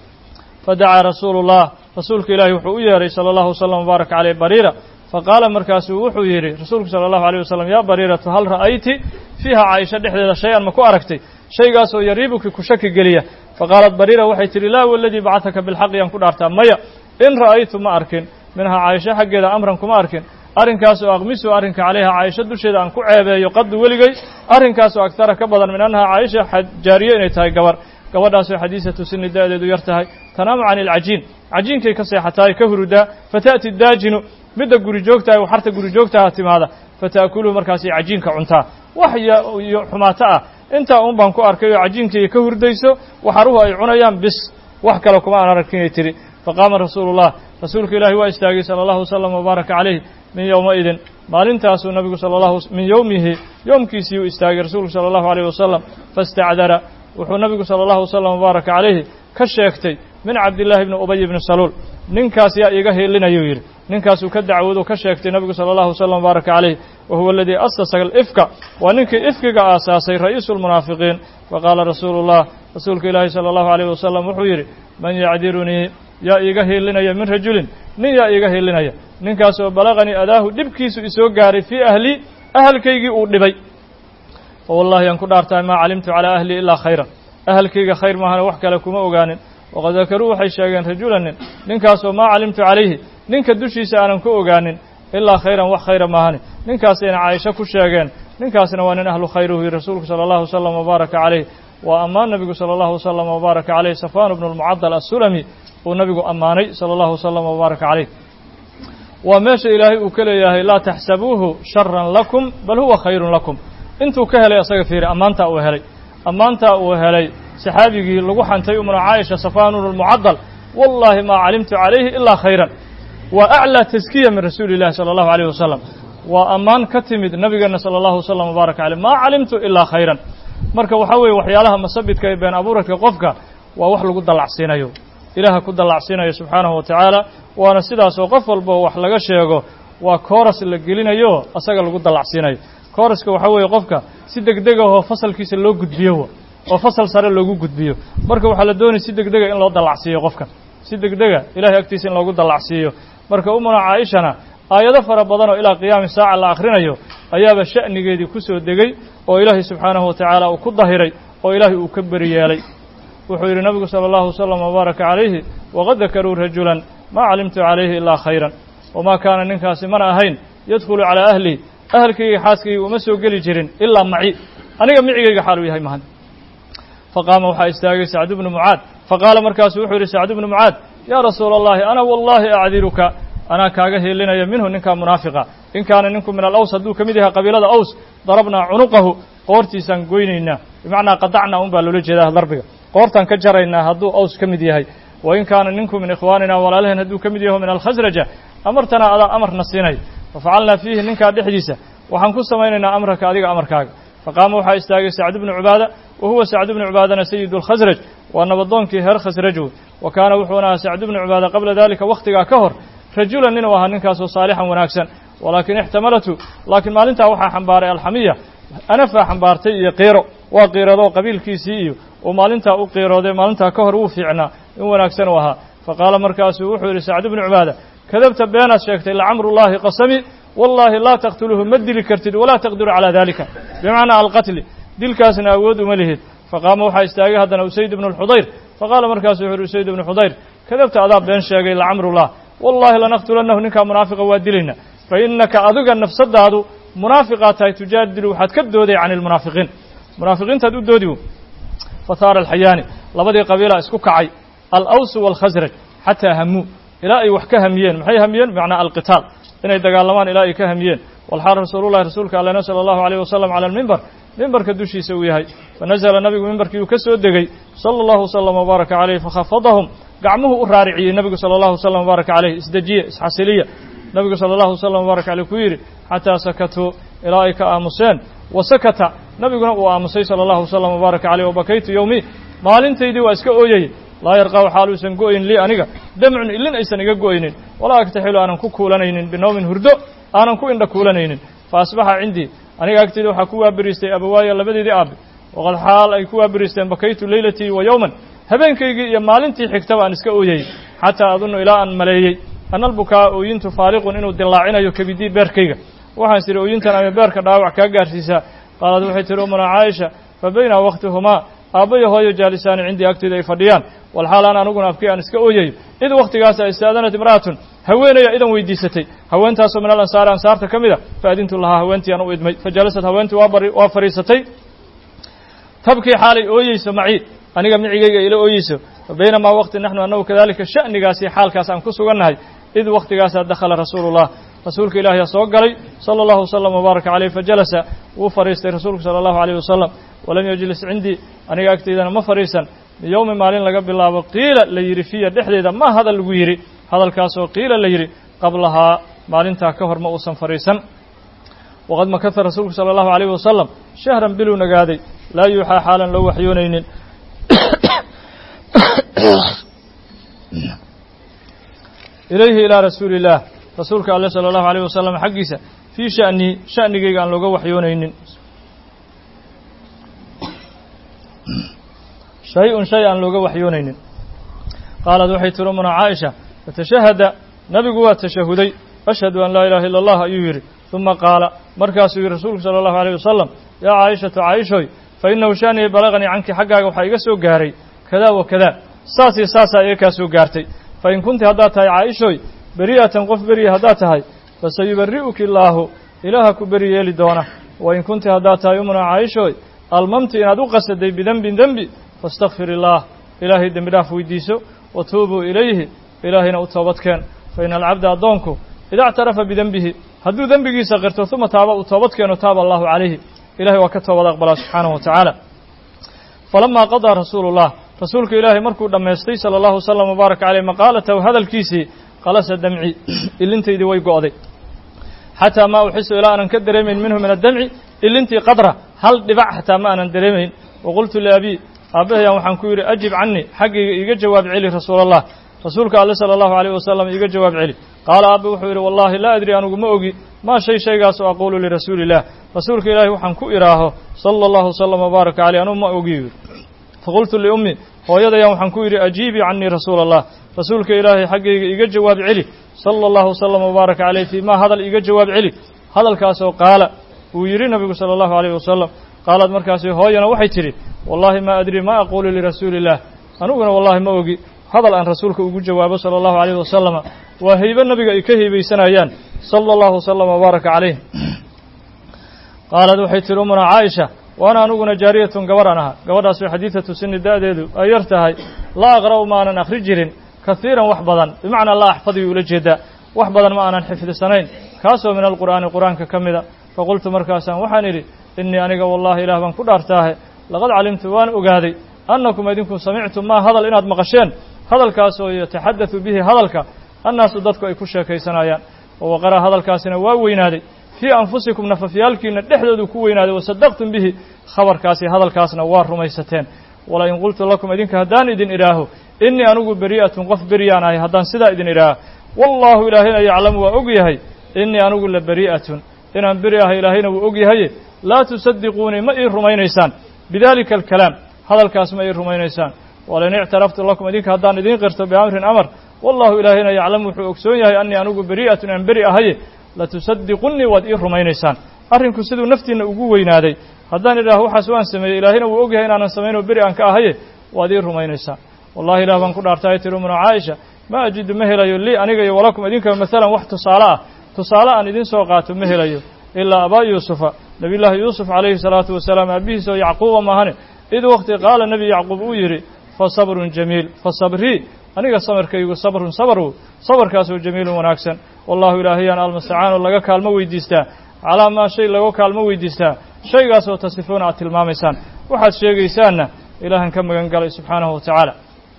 fadacaa rasuulu llah rasuulka ilaahi wuxuu u yeehay sala allahu wasalam wbaaraka caleyh bariira faqaala markaasuu wuxuu yidhi rasuulku sala allahu aleyh wasalam yaa bariiratu hal ra'ayti fiiha caaisho dhexdeeda shay-an ma ku aragtay shaygaasoo yariibuki ku shaki geliya faqaalat bariira waxay tidhi laa waladii bacataka bilxaqi yaan ku dhaartaa maya in ra'aytu ma arkin minhaa caaisho xaggeeda amran kuma arkin arrinkaasoo aqmisu arrinka calayha caaisho dusheeda aan ku ceebeeyo qaddu weligay arrinkaasoo agtara ka badan min annaha caaisha jaariye inay tahay gabar gabadhaasoo xadiisatu sini da'deedu yar tahay tanaamu cani alcajiin cajiinkay ka seexatahay ka hurudaa fata'ti daajinu midda guri joogtahay waxarta guri joogtaha timaada fata'kuluhu markaasay cajiinka cuntaa wax iyo xumaato ah intaa un baan ku arkay oo cajiinkayga ka hurdayso waxaruhu ay cunayaan bis wax kale kuma aan arkinay tidhi faqaama rasuulu llah rasuulka ilaahi waa istaagay sala allahu wasalam wbaaraka caleyh min yowmaidin maalintaasuu nabigu sala allahu min yowmihi yoomkiisii uu istaagay rasuulku sala allahu aleyh wasalam fastacdara wuxuu nabigu sala allahu wasalam wbaaraka caleyhi ka sheegtay min cabdillaahi bni ubay bni saluul ninkaas yaa iiga heelinayuu yidhi ninkaasuu ka dacwoodu ka sheegtay nabigu sala allahu wasalam wbaaraka caleyh wa huwa aladii asasa alifka waa ninkii ifkiga aasaasay ra'iisu lmunaafiqiin faqaala rasuulu llah rasuulka ilaahi sala allahu aleyh wasalam wuxuu yidhi man yacdirunii yaa iiga heelinaya min rajulin nin yaa iiga heelinaya ninkaasoo balaqanii adaahu dhibkiisu isoo gaaray fii ahlii ahalkaygii uu dhibay fa wallahi aan ku dhaartahay maa calimtu calaa ahlii ilaa khayran ahalkayga khayr maahana wax kale kuma ogaanin waqad dakaruu waxay sheegeen rajulanin ninkaasoo maa calimtu calayhi ninka dushiisa aanan ku ogaanin ilaa khayran wax khayra maahani ninkaasayna caaisho ku sheegeen ninkaasna waa nin ahlu khayr uu yihi rasuulku sala allahu wasalam wbaaraka caleyh waa ammaan nabigu sala allahu wasalam wbaaraka caleyh safaan bnu lmucadal assulami uu nabigu ammaanay sala allahu wasalam wbaaraka caleyh waa meesha ilaahay uu ka leeyahay laa taxsabuuhu sharan lakum bal huwa khayrun lakum intuu ka helay asaga fiiri ammaantaa uu helay ammaantaa uu helay saxaabigii lagu xantay umna caaisha safaanun lmucadal wallahi maa calimtu calayhi ilaa khayran waa aclaa taskiya min rasuuli illahi sala allahu aleyh wasalam waa ammaan ka timid nabigeena sala allahu wasalam wbaaraka caleyh maa calimtu ilaa khayran marka waxaa weeye waxyaalaha masabidka ee been abuuradka qofka waa wax lagu dallacsiinayo ilaaha ku dallacsiinayo subxaanahu wa tacaala waana sidaasoo qof walbo wax laga sheego waa kooras la gelinayo asaga lagu dallacsiinayo kooraska waxaa weeye qofka si degdegahoo fasalkiisa loo gudbiyo oo fasal sare loogu gudbiyo marka waxaa la doonaya si degdega in loo dallacsiiyo qofkan si degdega ilahay agtiisa in loogu dallacsiiyo marka umuna caaishana aayado fara badan oo ilaa qiyaami saaca la akhrinayo ayaaba sha'nigeedii ku soo degey oo ilaahay subxaanahu wa tacaala uu ku dahiray oo ilaahay uu ka beri yeelay wuxuu yidhi nabigu sala allahu wasalam wabaaraka calayhi waqad dakaruu rajulan maa calimtu calayhi ilaa khayran wamaa kaana ninkaasi mana ahayn yadkhulu calaa ahli ahalkayga xaaskayga uma soo geli jirin ilaa maci aniga micigayga xaaluu yahay mahan faqaama waxaa istaagay sacdu bnu mucaad faqaala markaasuu wuxuu yidhi sacdu bnu mucaad yaa rasuula allahi ana wallahi acdiruka anaa kaaga heelinaya minhu ninkaa munaafiqa in kaana ninku min alaws hadduu ka mid yahay qabiilada aws darabnaa cunuqahu qoortiisaan goynaynaa bimacnaa qadacnaa un baa loola jeedaa darbiga qoortaan ka jaraynaa hadduu aws ka mid yahay wa in kaana ninku min ikhwaanina walaalaheen hadduu ka mid yaho min alkhasraja amartanaa adaa amarna siinay fafacalnaa fiihi ninkaa dhexdiisa waxaan ku samaynaynaa amraka adiga amarkaaga faqaama waxaa istaagay sacdu bnu cubaada wa huwa sacdu bnu cubaadana sayidu alkhasraj waa nabadoonkii reer khasraj wey wa kaana wuxuuna ahaa sacdu bnu cubaada qabla dalika wakhtigaa ka hor rajulan ninuu ahaa ninkaasoo saalixan wanaagsan walaakin ixtamalatu laakiin maalintaa waxaa xambaaray alxamiya anafaa xambaartay iyo qiiro waa qiiradoo qabiilkiisii iyo uu maalintaa u qiirooday maalintaa ka hor wuu fiicnaa in wanaagsan u ahaa faqaala markaasuu wuxuu yidhi sacdu bnu cubaada kadabta beenaad sheegtay lacamrullaahi qasami wallaahi laa taqtuluhu ma dili kartid walaa taqdiru calaa dalika bimacnaa alqatli dilkaasna awood uma lihid faqaama waxaa istaagay haddana usayd ibnu lxudayr faqaala markaasu wuxu uhi usayd ibnu xudayr kadabta adaa been sheegay lacamrullah wallahi lanaqtulannahu ninkaa munaafiqa waa dilayna fa innaka adiga nafsadaadu munaafiqaa tahay tujaadilu waxaad ka dooday can ilmunaafiqiin munaafiqiintaad u doodi fahaara alxayaani labadii qabiila isku kacay alawsu waalkhasraj xataa hamuu ilaa ay wax ka hamiyeen maxay hamiyeen bimacnaa alqitaal inay dagaalamaan ilaa ay ka hamiyeen walxaal rasuulullahi rasuulka allena sala allahu alayh wasalam cala almimbar mimbarka dushiisa uu yahay fanazala nabigu mimbarkii uu ka soo degey sala allahu wasalam wabaaraka caleyh fakhafadahum gacmuhu u raariciyey nebigu sala allahu wasalam wabaaraka caleyh isdejiye isxasiliya nebigu sala allahu wasalam wabaaraka caleyh ku yidhi xataa sakatuu ilaa ay ka aamuseen wa sakata nebiguna uu aamusay sala allahu wasalam wabaaraka caleyh wabakaytu yowmi maalintaydii waa iska ooyayey laa yarqaw xaaluusan go'ayn lii aniga damcun ilin aysan iga go'aynin walaa agtaxilu aanan ku kuulanaynin binowmin hurdo aanan ku indha kuulanaynin fa asbaxa cindii aniga agteyda waxaa ku waaberiistay abawaaya labadeedii aabe waqad xaal ay ku waaberiisteen bakaytu leylatii wa yowman habeenkaygii iyo maalintii xigtaba aan iska ooyayey xataa adunnu ilaa aan maleeyey ana albukaa ooyintu faariqun inuu dilaacinayo kabidii beerkayga waxaan sidhi ooyintan ama beerka dhaawac kaa gaarsiisaa qaalad waxay tihi umuna caaisha fa bayna wakhtihumaa aabbayo hooyo jaalisaani cindii agteyda ay fadhiyaan walxaal aan aniguna abkii aan iska ooyayo id wakhtigaasa istaadanat imra'atun haweenaya idan weydiisatay haweentaasoo min al ansaari ansaarta ka mid a faadintu lahaa haweentii aan u idmay fa jalasad haweentii waa bari waa fadhiisatay tabkii xaalay ooyeyso macii aniga micigayga ila ooyeyso fa baynamaa waqti naxnu annagu kadalika sha'nigaasi xaalkaas aan ku sugannahay id wakhtigaasaa dakhala rasuulullah rasuulka ilaahiyaa soo galay sala allahu wasalam wabaaraka caleyh fajalasa wuu fadhiistay rasuulku sala allahu alayh wasalam walam yajlis cindii aniga agteydana ma fadhiisan biyowmi maalin laga bilaabo qiila la yidhi fiya dhexdeeda ma hadal lagu yidhi hadalkaasoo qiila la yidhi qablahaa maalintaa ka hor ma uusan fadhiisan waqad makasa rasuulku sala allahu alayh wasalam shahran biluu nagaaday laa yuuxaa xaalan loo waxyoonaynin ilayhi ilaa rasuuli illaah rasuulka alle sala allahu alayh wasalam xaggiisa fii sha'nihi sha'nigayga aan looga waxyoonaynin shay-un shay aan looga waxyoonaynin qaalad waxay tiri umuna caaisha fatashahada nabigu waa tashahuday ashhadu an laa ilaha illa allah ayuu yidhi uma qaala markaasuu yidhi rasuulku sala allahu alayh wasalam yaa caaishatu caaishoy fa innahu sha'nii balaganii canki xaggaaga waxaa iga soo gaaray kadaa wa kadaa saas iyo saasaa iga kaa soo gaartay fa in kunti haddaad tahay caaishoy beri'atan qof beriya haddaad tahay fasayubari'uki illaahu ilaaha ku beri yeeli doona wa in kunti haddaad tahay umuna caaishoy almamti inaad u qasaday bidembin dembi faastakfir illaah ilaahay dembi dhaaf weydiiso wa tuubuu ilayhi ilaahayna u toobadkeen fa ina alcabda addoonku ida اctarafa bidenbihi hadduu dembigiisa qirto uma taaba uu toobad keeno taaba allahu calayhi ilahay waa ka toobad aqbalaa subxaanahu wa tacaala falamaa qadaa rasuulu اllah rasuulka ilaahay markuu dhammaystay sala allahu wasalam wbaaraka caleyh maqaalatahu hadalkiisii qalasa damci ilintaydii way go'day xataa maa uxisu ilaa aanan ka dareemayn minhu min addamci ilintii qadra hal dhibac xataa ma aanan dareemayn waqultu liabii aabbahayaan waxaan ku yidhi ajib canii xaggayga iiga jawaab celi rasuul allah rasuulka alle sala allahu alayh wasalam iiga jawaab celi qaala aabbe wuxuu yidhi wallahi laa adri anugu ma ogi maa shay shaygaasoo aquulu lirasuuli illah rasuulka ilaahi waxaan ku idhaaho sala allahu wasalam wbaaraka caleyh anugu ma ogi faqultu liummi hooyadayaan waxaan ku yidhi ajiibii canii rasuula allah rasuulka ilaahay xaggayga iga jawaab celi sala allahu wasalam wbaaraka caleyh fii maa hadal iga jawaab celi hadalkaasoo qaala uu yidhi nabigu sala allahu alayh wasalam qaalad markaasi hooyana waxay tidhi wallaahi maa adrii ma aquulu lirasuuli illah aniguna wallahi ma ogi hadal aan rasuulka ugu jawaabo sala allahu alayh wasalama waa heybe nabiga ay ka heybeysanayaan sala allahu wasalam wbaaraka caleyh qaalad waxay tihi umuna caaisha waana aniguna jaariyatun gabarhan aha gabadhaasoo xadiidatu sini da'deedu ay yar tahay laa aqra'u ma aanan akhri jirin kahiiran wax badan bimacnaa laa axfadiyu ula jeedaa wax badan ma aanan xifdisanayn kaasoo min alqur'aani qur-aanka ka mida faqultu markaasaan waxaan idhi innii aniga wallahi ilaah baan ku dhaartaahe laqad calimtu waan ogaaday annakum idinku samictum maa hadal inaad maqasheen hadalkaasoo yataxaddathu bihi hadalka annaasu dadku ay ku sheekaysanayaan oo waqara hadalkaasina waa weynaaday fii anfusikum nafafyaalkiina dhexdoodu ku weynaaday wasadaqtum bihi khabarkaasi hadalkaasna waa rumaysateen walain qultu lakum idinka haddaan idin idhaaho innii anigu beri'atun qof beriyaan ahay haddaan sidaa idin idhaaho wallaahu ilaahayna yaclamu waa og yahay innii anigu la beri'atun inaan beri ahay ilaahayna wuu og yahaye laa tusadiquunii ma ii rumaynaysaan bidalika alkalaam hadalkaas ma ii rumaynaysaan walain ictaraftu lakum idinka haddaan idiin qirto biamrin amar wallahu ilaahayna yaclamu wuxuu ogsoon yahay annii anigu beri'atun inaan beri ahaye latusadiqunnii waad ii rumaynaysaan arrinku siduu naftiinna ugu weynaaday haddaan idhaaho waxaas waan sameeyey ilaahayna wuu og yahay inaanan samaynoo beri aan ka ahaye waad ii rumaynaysaan wallahi ilah baan ku dhaartay tiri umuna caaisha ma ajidu ma helayo lii aniga iyo walakum idinkaba masalan wax tusaale ah tusaale aan idin soo qaato ma helayo ilaa abaa yuusufa nabiyullaahi yuusuf calayhi salaatu wasalaam aabihiisa oo yacquuba maahane id waqti qaala nebi yacquub uu yidhi fa sabrun jamiil fa sabrii aniga samarkaygu sabrun sabru sabarkaasoo jamiilun wanaagsan wallahu ilaahayaan almustacaan oo laga kaalmo weydiistaa calaa maa shay laga kaalmo weydiistaa shaygaasoo tasifuuna aad tilmaamaysaan waxaad sheegaysaanna ilaahan ka magan galay subxaanahu wa tacaala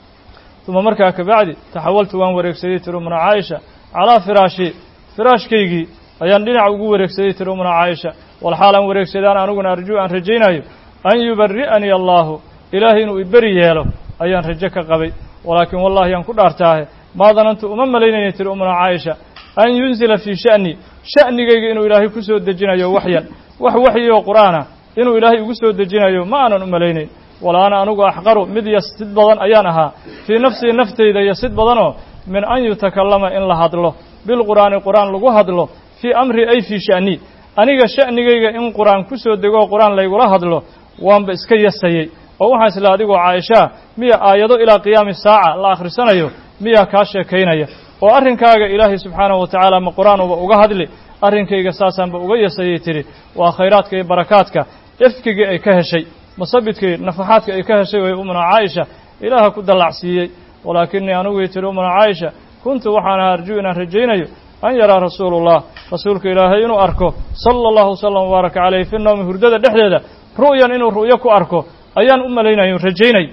uma markaa kabacdi taxawaltu waan wareegsaday tiri umuna caaisha calaa firaashi firaashkaygii ayaan dhinac ugu wareegsaday tiri umuna caaisha walxaal aan wareegsadaan aniguna arjuu aan rajaynayo an yubari'anii allaahu ilaahay inuu iberi yeelo ayaan rajo ka qabay walaakin wallahi aan ku dhaartaahe maa danantu uma malaynayna tiri umuna caaisha an yunzila fii sha'ni sha'nigayga inuu ilaahay ku soo dejinayo waxyan wax waxyoo qur'aana inuu ilaahay ugu soo dejinayo ma aanan u malaynayn wala ana anigu axqaru mid yasid badan ayaan ahaa fii nafsii naftayda yasid badanoo min an yutakallama in la hadlo bilqur'aani qur'aan lagu hadlo fii amri ay fii sha'ni aniga sha'nigayga in qur'aan ku soo degoo qur'aan laygula hadlo waanba iska yasayey oo waxaan isla adigoo caaishaa miya aayado ilaa qiyaami saaca la akhrisanayo miyaa kaa sheekaynaya oo arrinkaaga ilaahay subxaanahu wa tacaala ma qur'aanuba uga hadli arrinkayga saasaanba uga yasayay tidhi waa khayraadka iyo barakaadka ifkigii ay ka heshay masabidkii nafaxaadka ay ka heshay way umuna caaisha ilaaha ku dallacsiiyey walaakinii anigui tidhi umuna caaisha kuntu waxaan ahaa arjuu inaan rajaynayo an yaraa rasuulullah rasuulka ilaahay inuu arko sala allahu wasalam wabaaraka caleyh fi nawmi hurdada dhexdeeda ru'yan inuu ru'yo ku arko ayaan u malaynayo rajaynay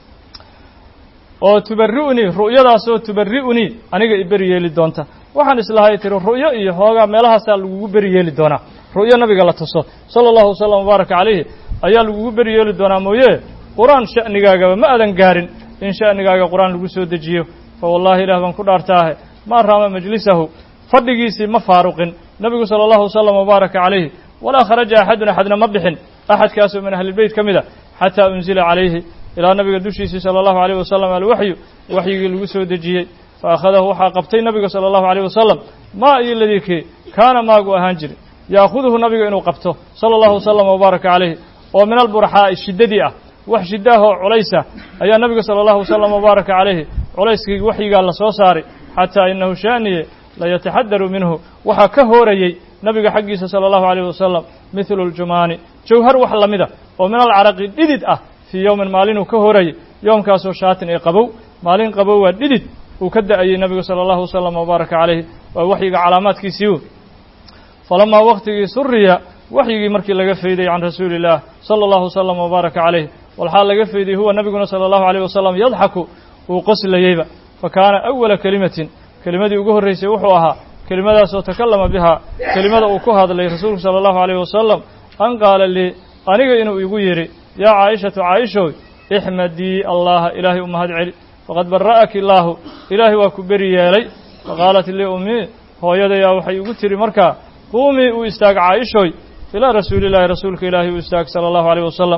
oo tubari'unii ru'yadaasoo tubari'unii aniga i beri yeeli doonta waxaan islahay tiri ru'yo iyo hoogaa meelahaasaa lagugu beri yeeli doonaa ru'yo nabiga la tuso sala allahu wasalam wabaaraka calayhi ayaa lagugu beri yeeli doonaa mooye qur-aan sha'nigaagaba ma aadan gaarin in sha'nigaaga qur-aan lagu soo dejiyo fa wallahi ilaah baan ku dhaartaahe maa raama majlisahu fadhigiisii ma faaruqin nebigu sala allahu wasalam wabaaraka calayhi walaa kharaja axadun axadna ma bixin axadkaasoo min ahlilbeyt ka mid a xataa unzila calayhi ilaa nabiga dushiisii sala allahu alayh wasalam alwaxyu waxyigii lagu soo dejiyey fa akhadahu waxaa qabtay nabiga sala allahu alayh wasalam maa iyo ladii kii kaana maagu ahaan jiri yaakuduhu nabiga inuu qabto sala allahu wasalam wabaaraka calayhi oo min alburaxaa'i shiddadii ah wax shiddaahoo culaysa ayaa nabiga sala allahu wasalam wabaaraka calayhi culayskii waxyigaa la soo saaray xataa inahu shaaniye layataxadaru minhu waxaa ka hoorayey nabiga xaggiisa sala allahu alayh wasalam mithlu ljumaani jawhar wax la mida oo min alcaraqi dhidid ah fii yowmin maalinuu ka horayey yoomkaasoo shaatin ee qabow maalin qabow waa dhidid uu ka da'ayey nabigu sala allahu wasalam wabaaraka calayhi waa waxyiga calaamaadkiisii falamaa waktigii suriya waxyigii markii laga fayday can rasuuli illaah sala allahu wasalam wabaaraka calayh walxaa laga fayday huwa nabiguna sala allahu alayh wasalam yadxaku uu qoslayeyba fa kaana awala kelimatin kelimadii ugu horraysay wuxuu ahaa kelimadaasoo takallama bihaa kelimada uu ku hadlay rasuulku sala allahu alayh wasalam an qaala lii aniga inuu igu yidhi yaa caa'ishatu caaishow ixmadii allaha ilaahay u mahad celi faqad bara'aki illaahu ilaahay waa ku beri yeelay faqaalat lii ummii hooyadayaa waxay igu tidhi markaa quumii uu istaag caaishoy ilaa rasuulillaahi rasuulka ilaahay uu istaag sala allahu alayh wasalam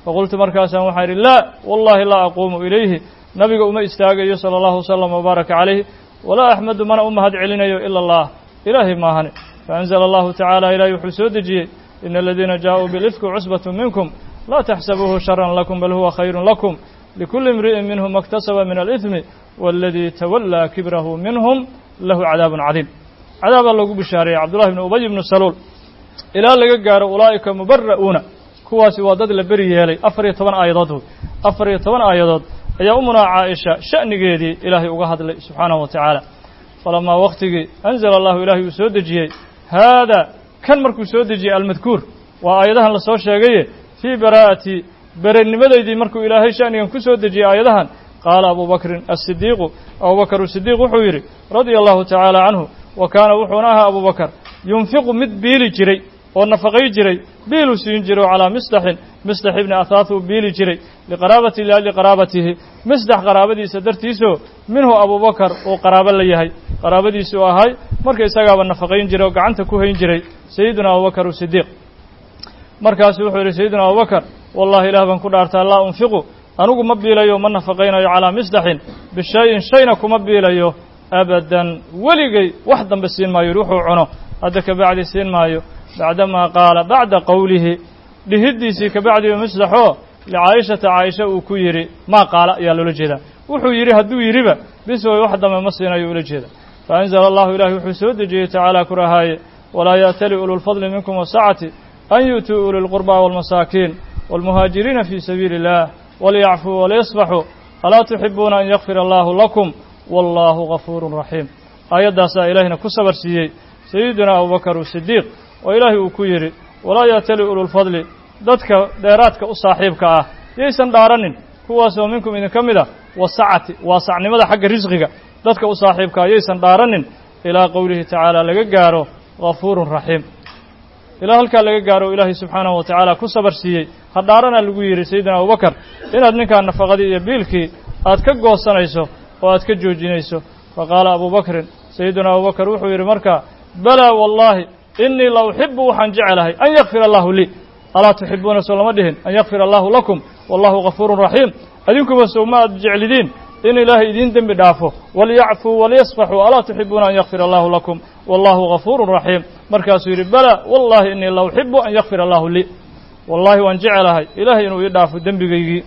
faqultu markaasaan waxaa idhi laa wallahi laa aquumu ilayhi nabiga uma istaagayo sala allahu wasalam wabaaraka calayhi walaa axmedu mana u mahad celinayo ila allah ilaahay maahane faanzala allahu tacaala ilaahay wuxuu soo dejiyey ina aladiina jaaءuu bilifki cusbatu minkum laa taxsabuuhu sharan lakum bal huwa khayru lakum likuli imri'in minhum maktasaba min alإثmi waladii tawallaa kibrahu minhum lahu cadaabun cadiim cadaabaa loogu bishaareeyey cabdullahi bni ubay bnu saluul ilaa laga gaaro ulaa'ika mubara'uuna kuwaasi waa dad la beri yeelay afar iyo toban aayadood wey afar iyo toban aayadood ayaa umunaa caaisha sha'nigeedii ilaahay uga hadlay subxaanahu wa tacaala falamaa wakhtigii anzala allahu ilaahay uu soo dejiyey haada kan markuu soo dejiyey almadkuur waa aayadahan la soo sheegaye fii baraa'ati berenimadeydii markuu ilaahay sha'nigan ku soo dejiyey aayadahan qaala abu bakrin asidiiqu abubakar sidiiq wuxuu yidhi radia allahu tacaala canhu wa kaana wuxuuna ahaa abu bakar yunfiqu mid biili jiray oo nafaqay jiray biiluu siin jiro calaa misdaxin misdax ibni ahaah uu biili jiray liqaraabati la liqaraabatihi misdax qaraabadiisa dartiisoo minhu abubakar uu qaraabo la yahay qaraabadiisuu ahay marka isagaaba nafaqayn jiray oo gacanta ku hayn jiray sayiduna abubakar sidiiq markaasu wuxuu yidhi sayiduna abubakar wallahi ilaah baan ku dhaartaa laa unfiqu anigu ma biilayo ma nafaqaynayo calaa misdaxin bishayin shayna kuma biilayo abadan weligay wax dambe siin maayo yidhi wuxuu cuno hadda kabacdi siin maayo bacdamaa qaala bacda qowlihi dhihiddiisii kabacdiba misdaxoo licaayishata caaisha uu ku yidhi maa qaala ayaa loola jeedaa wuxuu yidhi hadduu yidhiba bis way wax dambe ma siinayo ula jeeda faanzala allahu ilahi wuxuu soo dejiyey tacaala ku rahaaye walaa yaatali ululfadli minkum wasacati an yu'tuu uli lqurbaa waalmasaakiin waalmuhaajiriina fii sabiili illah walyacfuu walyasfaxuu alaa tuxibuuna an yakfir allahu lakum wallaahu gafuurun raxiim aayaddaasaa ilaahina ku sabar siiyey sayiduna abubakar sidiiq oo ilaahay uu ku yidhi walaa yaatali ululfadli dadka dheeraadka u saaxiibka ah yaysan dhaaranin kuwaasoo minkum idinka mid ah wasacati waasacnimada xagga risqiga dadka u saaxiibka ah yaysan dhaaranin ilaa qowlihi tacaala laga gaaro gafuurun raxiim ilaa halkaa laga gaaro ilaahay subxaanahu wa tacaala ku sabar siiyey ha dhaaranaa lagu yidhi sayidina abubakar inaad ninkaa nafaqadii iyo biilkii aad ka goosanayso oo aad ka joojinayso faqaala abubakrin sayiduna abubakar wuxuu yidhi markaa balaa wallaahi innii la uxibu waxaan jecelahay an yakfir allahu lii alaa tuxibuuna soo lama dhihin an yakfir allahu lakum wallahu gafuurun raxiim adinkuba sow ma aad jeclidiin in ilaahay idiin dembi dhaafo walyacfuu walyasfaxuu alaa tuxibuuna an yakfir allahu lakum wallahu gafuurun raxiim markaasuu yidhi balaa wallahi innii la uxibu an yakfir allahu lii wallahi waan jecelahay ilaahay inuu ii dhaafo dembigaygii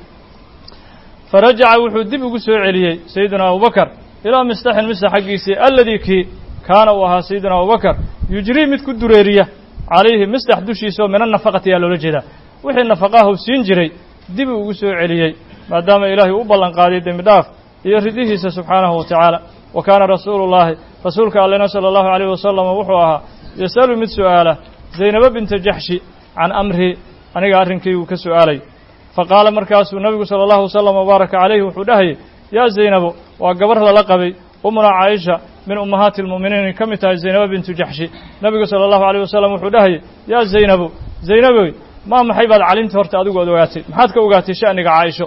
farajaca wuxuu dib ugu soo celiyey sayiduna abubakar ilaa mistaxin mistax xaggiisii alladii kii kaana uu ahaa sayiduna abubakar yujrii mid ku dureeriya calayhi mistax dushiisa oo mina nafaqati ayaa loola jeedaa wixii nafaqahu siin jiray dib uu ugu soo celiyey maadaama ilaahay u ballan qaaday dembi dhaaf iyo ridihiisa subxaanahu wa tacaala wa kaana rasuulu llaahi rasuulka allena sala allahu alayhi wasalam wuxuu ahaa yasalu mid su'aala zaynaba binta jaxshi can amri aniga arrinkaygu ka su'aalay faqaala markaasuu nabigu sala allahu wasalam wabaaraka calayhi wuxuu dhahayay yaa zaynabo waa gabar lala qabay umuna caaisha min ummahaati almu'miniin ka mid tahay zaynabo bintu jaxshi nabigu sala allahu alayh wasalam wuxuu dhahayay yaa zaynabu zaynaboy maa maxay baad calimta horta adigu ad ogaatay maxaad ka ogaatay sha'niga caaisho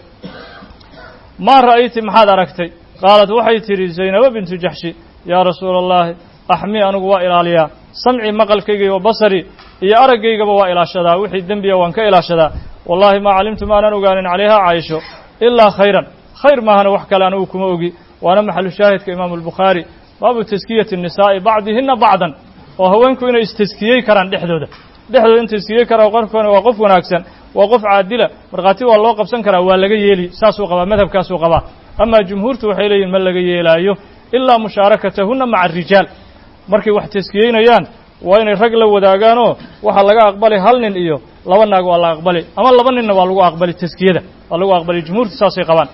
maa ra'ayti maxaad aragtay qaalat waxay tidhi zaynabo bintu jaxshi yaa rasuula allahi axmii anigu waa ilaaliyaa samcii maqalkayga iyo basarii iyo araggaygaba waa ilaashadaa wixii dembiya waan ka ilaashadaa wallahi maa calimtu maanan ogaanin calayhaa caaisho ilaa khayran khayr maahana wax kale anigu kuma ogi waana maxalu shaahidka imaamu albukhaari baabu taskiyati nisaa'i bacdihinna bacdan oo haweenku inay istaskiyey karaan dhexdooda dhexdooda in taskiyey karaa qofkan waa qof wanaagsan waa qof caadila markhaati waa loo qabsan karaa waa laga yeeli saasuu qabaa madhabkaasuu qabaa amaa jumhuurtu waxay leeyihin ma laga yeelaayo ilaa mushaarakatahunna maca arijaal markay wax taskiyeynayaan waa inay rag la wadaagaanoo waxaa laga aqbali hal nin iyo laba naag waa la aqbali ama laba ninna waa lagu aqbali taskiyada waa lagu aqbali jumhuurtu saasay qabaan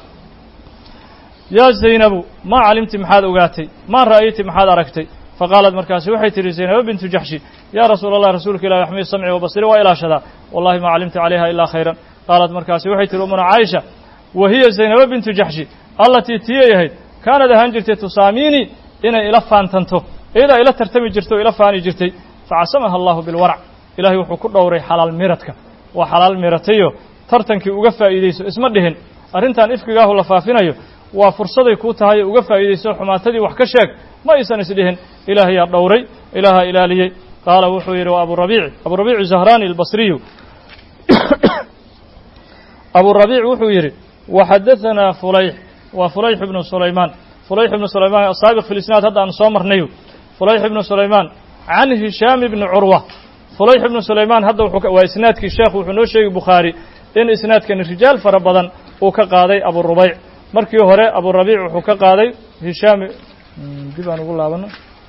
yaa zaynabu maa calimti maxaad ogaatay maa ra'ayti maxaad aragtay faqaalat markaasi waxay tidhi zaynabo bintu jaxshi yaa rasuula allah rasuulka ilahi axmii samci wa basiri waa ilaashadaa wallahi maa calimta calayha ilaa khayran qaalat markaasi waxay tihi umuna caaisha wa hiya zaynabo bintu jaxshi allatii tiyay ahayd kaanad ahaan jirtay tusaamiinii inay ila faantanto iyadaa ila tartami jirtay oo ila faani jirtay facasamaha allahu bilwarac ilahay wuxuu ku dhowray xalaal miradka waa xalaal miratayo tartankii uga faa'iidayso isma dhihin arrintan ifkigaahu la faafinayo waa fursaday kuu tahay uga faa'iidayso xumaatadii wax ka sheeg ma aysan isdhihin ilaahayaa dhowray ilaahaa ilaaliyey qaala wuxuu yidhi waa aburabiici aburabiicu zahraani albasriyu aburabiic wuxuu yidhi waxadahanaa fulayx waa fulayx ibnu sulaymaan fulayx ibnu sulaymaan asaabiq fi lisnaad hadda aan soo marnayo fulayx ibnu sulaymaan can hishaam ibni curwa fulayx ibnu sulaymaan hadda waa isnaadkii sheekh wuxuu noo sheegay bukhaari in isnaadkani rijaal fara badan uu ka qaaday aburubayc markii hore aburabiic wuxuu ka qaaday hishaam dib aan ugu laabano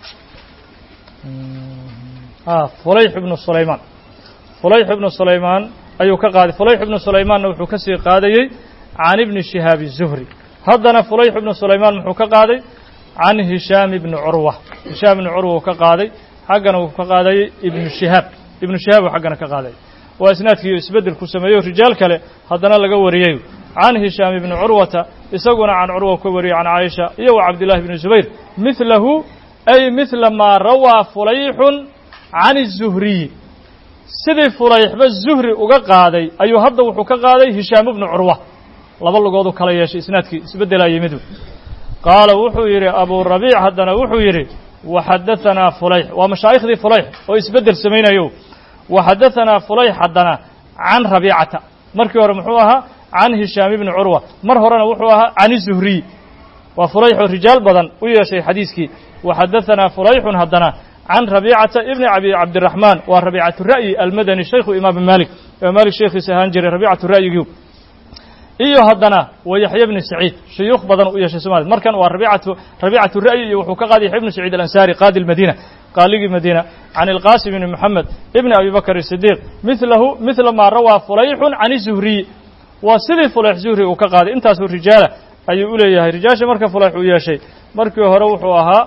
fulayx ibnu sulaymaan fulayx ibnu sulaymaan ayuu ka qaaday fulayx ibnu sulaymaanna wuxuu ka sii qaadayey can ibni shihaabi zuhri haddana fulayx ibnu sulaymaan muxuu ka qaaday can hishaam ibni curwa hishaam ibni curwa uu ka qaaday xaggana uu ka qaadayey ibnu shihaab ibnu shihaab uu xaggana ka qaaday waa isnaadkii isbeddel ku sameeyo rijaal kale haddana laga wariyey can hishaam ibni curwata isaguna can curwa ka wariyey can caaisha iyo wa cabdillahi bni zubayr midlahu ay midla maa rawaa fulayxun can الzuhriyi sidii fulayxba zuhri uga qaaday ayuu hadda wuxuu ka qaaday hishaam ibnu curwa laba lugoodu kala yeeshay isnaadkii isbeddelaa yimidu qaala wuxuu yidhi aburabiic haddana wuxuu yidhi waxadahanaa fulayx waa mashaaikhdii fulayx oo isbeddel samaynayo waxadahanaa fulayx haddana can rabiicata markii hore muxuu ahaa can hishaam ibni curwa mar horena wuxuu ahaa can izuhriy waa fulayx oo rijaal badan u yeeshay xadiiskii waxadahanaa fulayxun haddana can rabiicata ibni abi cabdiraxmaan waa rabiicatu ra'yi almadani shaykhu imaam maalik imaam maalik sheekhiisa ahaan jiray rabiicatu ra'yigii iyo haddana wa yaxya bni saciid shuyuukh badan u yeeshay somalia markan waa rabiicatu rabiicatu ra'yi iyo wuxuu ka qaaday yaxya bni saciid alansaari qaadi lmadiina qaaligii madiina can ilqaasim bni moxamed ibni abi bakr sidiiq milahu midla maa rawaa fulayxun can izuhriyi waa sidii fulayx zuhri uu ka qaaday intaasuu rijaala ayuu u leeyahay rijaasha marka fulayx uu yeeshay markii hore wuxuu ahaa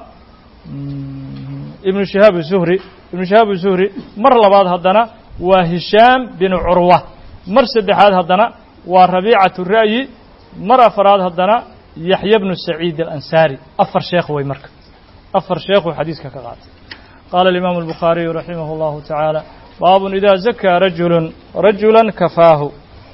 ibnu shihaab zuhri ibnu shihaab zuhri mar labaad haddana waa hishaam binu curwa mar saddexaad haddana waa rabiicatu ra'yi mar afaraad haddana yaxya bnu saciid alansaari afar sheekh wey marka afar sheekhuu xadiiska ka qaatay qaala alimaamu albukhaariyu raximah allahu tacaala baabun idaa zakaa rajulun rajulan kafaahu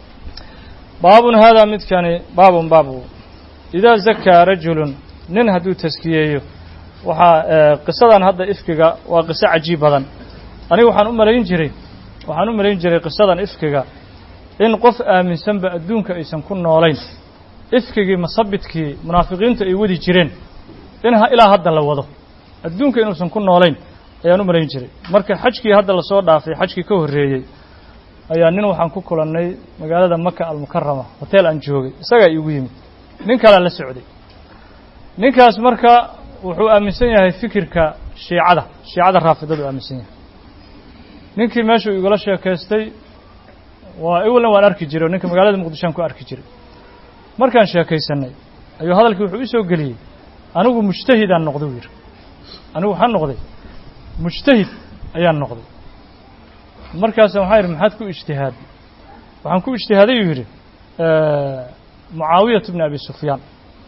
baabun haadaa midkani baabun baabu idaa zakaa rajulun nin hadduu taskiyeeyo waxaa qisadan hadda ifkiga waa qiso cajiib badan aniga waxaan u malayn jiray waxaan u malayn jiray qisadan ifkiga in qof aaminsanba adduunka aysan ku noolayn ifkigii masabidkii munaafiqiintu ay wadi jireen in ilaa hadda la wado adduunka inuusan ku noolayn ayaan u malayn jiray marka xajkii hadda lasoo dhaafay xajkii ka horreeyey ayaa nin waxaan ku kulannay magaalada maka almukarama hoteel aan joogay isagaa iigu yimid nin kalea la socday ninkaas marka wuxuu aaminsan yahay fikirka shiicada shiicada raafidadu aaminsan yahay ninkii meeshuu igula sheekaystay waa iwalna waan arki jiray oo ninka magaalada muqdishoan ku arki jiray markaan sheekaysanay ayuu hadalkii wuxuu isoo geliyey anigu mujtahidaan noqday u yidhi anigu waxaan noqday mujtahid ayaan noqday markaasa waxaan yidhi maxaad ku ijtihaaday waxaan ku ijtihaaday uu yidhi mucaawiyatu bni abi sufyaan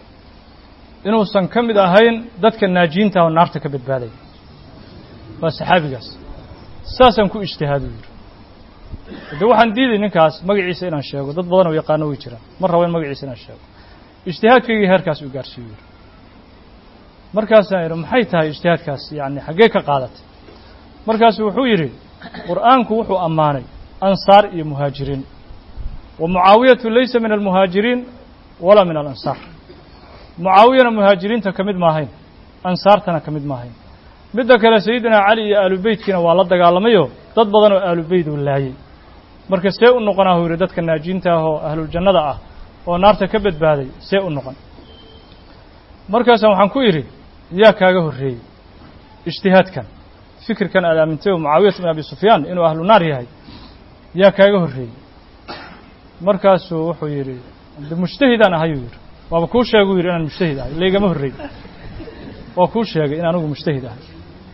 inuusan ka mid ahayn dadka naajiinta oo naarta ka badbaadaya waa saxaabigaas saasaan ku ijtihaadu yidhi de waxaan diiday ninkaas magaciisa inaan sheego dad badan oo yaqaano way jiraan ma rabo in magaciisa inaan sheego ijtihaadkaygii heerkaas uu gaarsiiyo yidhi markaasaan yidhi maxay tahay ijtihaadkaas yacni xaggee ka qaadatay markaasu wuxuu yidhi qur'aanku wuxuu ammaanay ansaar iyo muhaajiriin wa mucaawiyatu laysa min almuhaajiriin walaa min alansaar mucaawiyana muhaajiriinta ka mid maahayn ansaartana ka mid maahayn midda kale sayidina cali iyo aalubeytkiina waa la dagaalamayoo dad badan oo aalubeyt uu laayey marka see u noqonaa huu yidhi dadka naajiinta ah oo ahluljannada ah oo naarta ka badbaaday see u noqon markaasa waxaan ku idhi yaa kaaga horreeyey ijtihaadkan fikirkan aad aamintay oo mucaawiyat bin abi sufyaan inuu ahlu naar yahay yaa kaaga horreeyey markaasuu wuxuu yidhi de mujtahidaan ahayuu yidhi waaba kuu sheeguu yidhi inaan mujtahid ahay laygama horreey waa kuu sheegay in anigu mujtahid ahay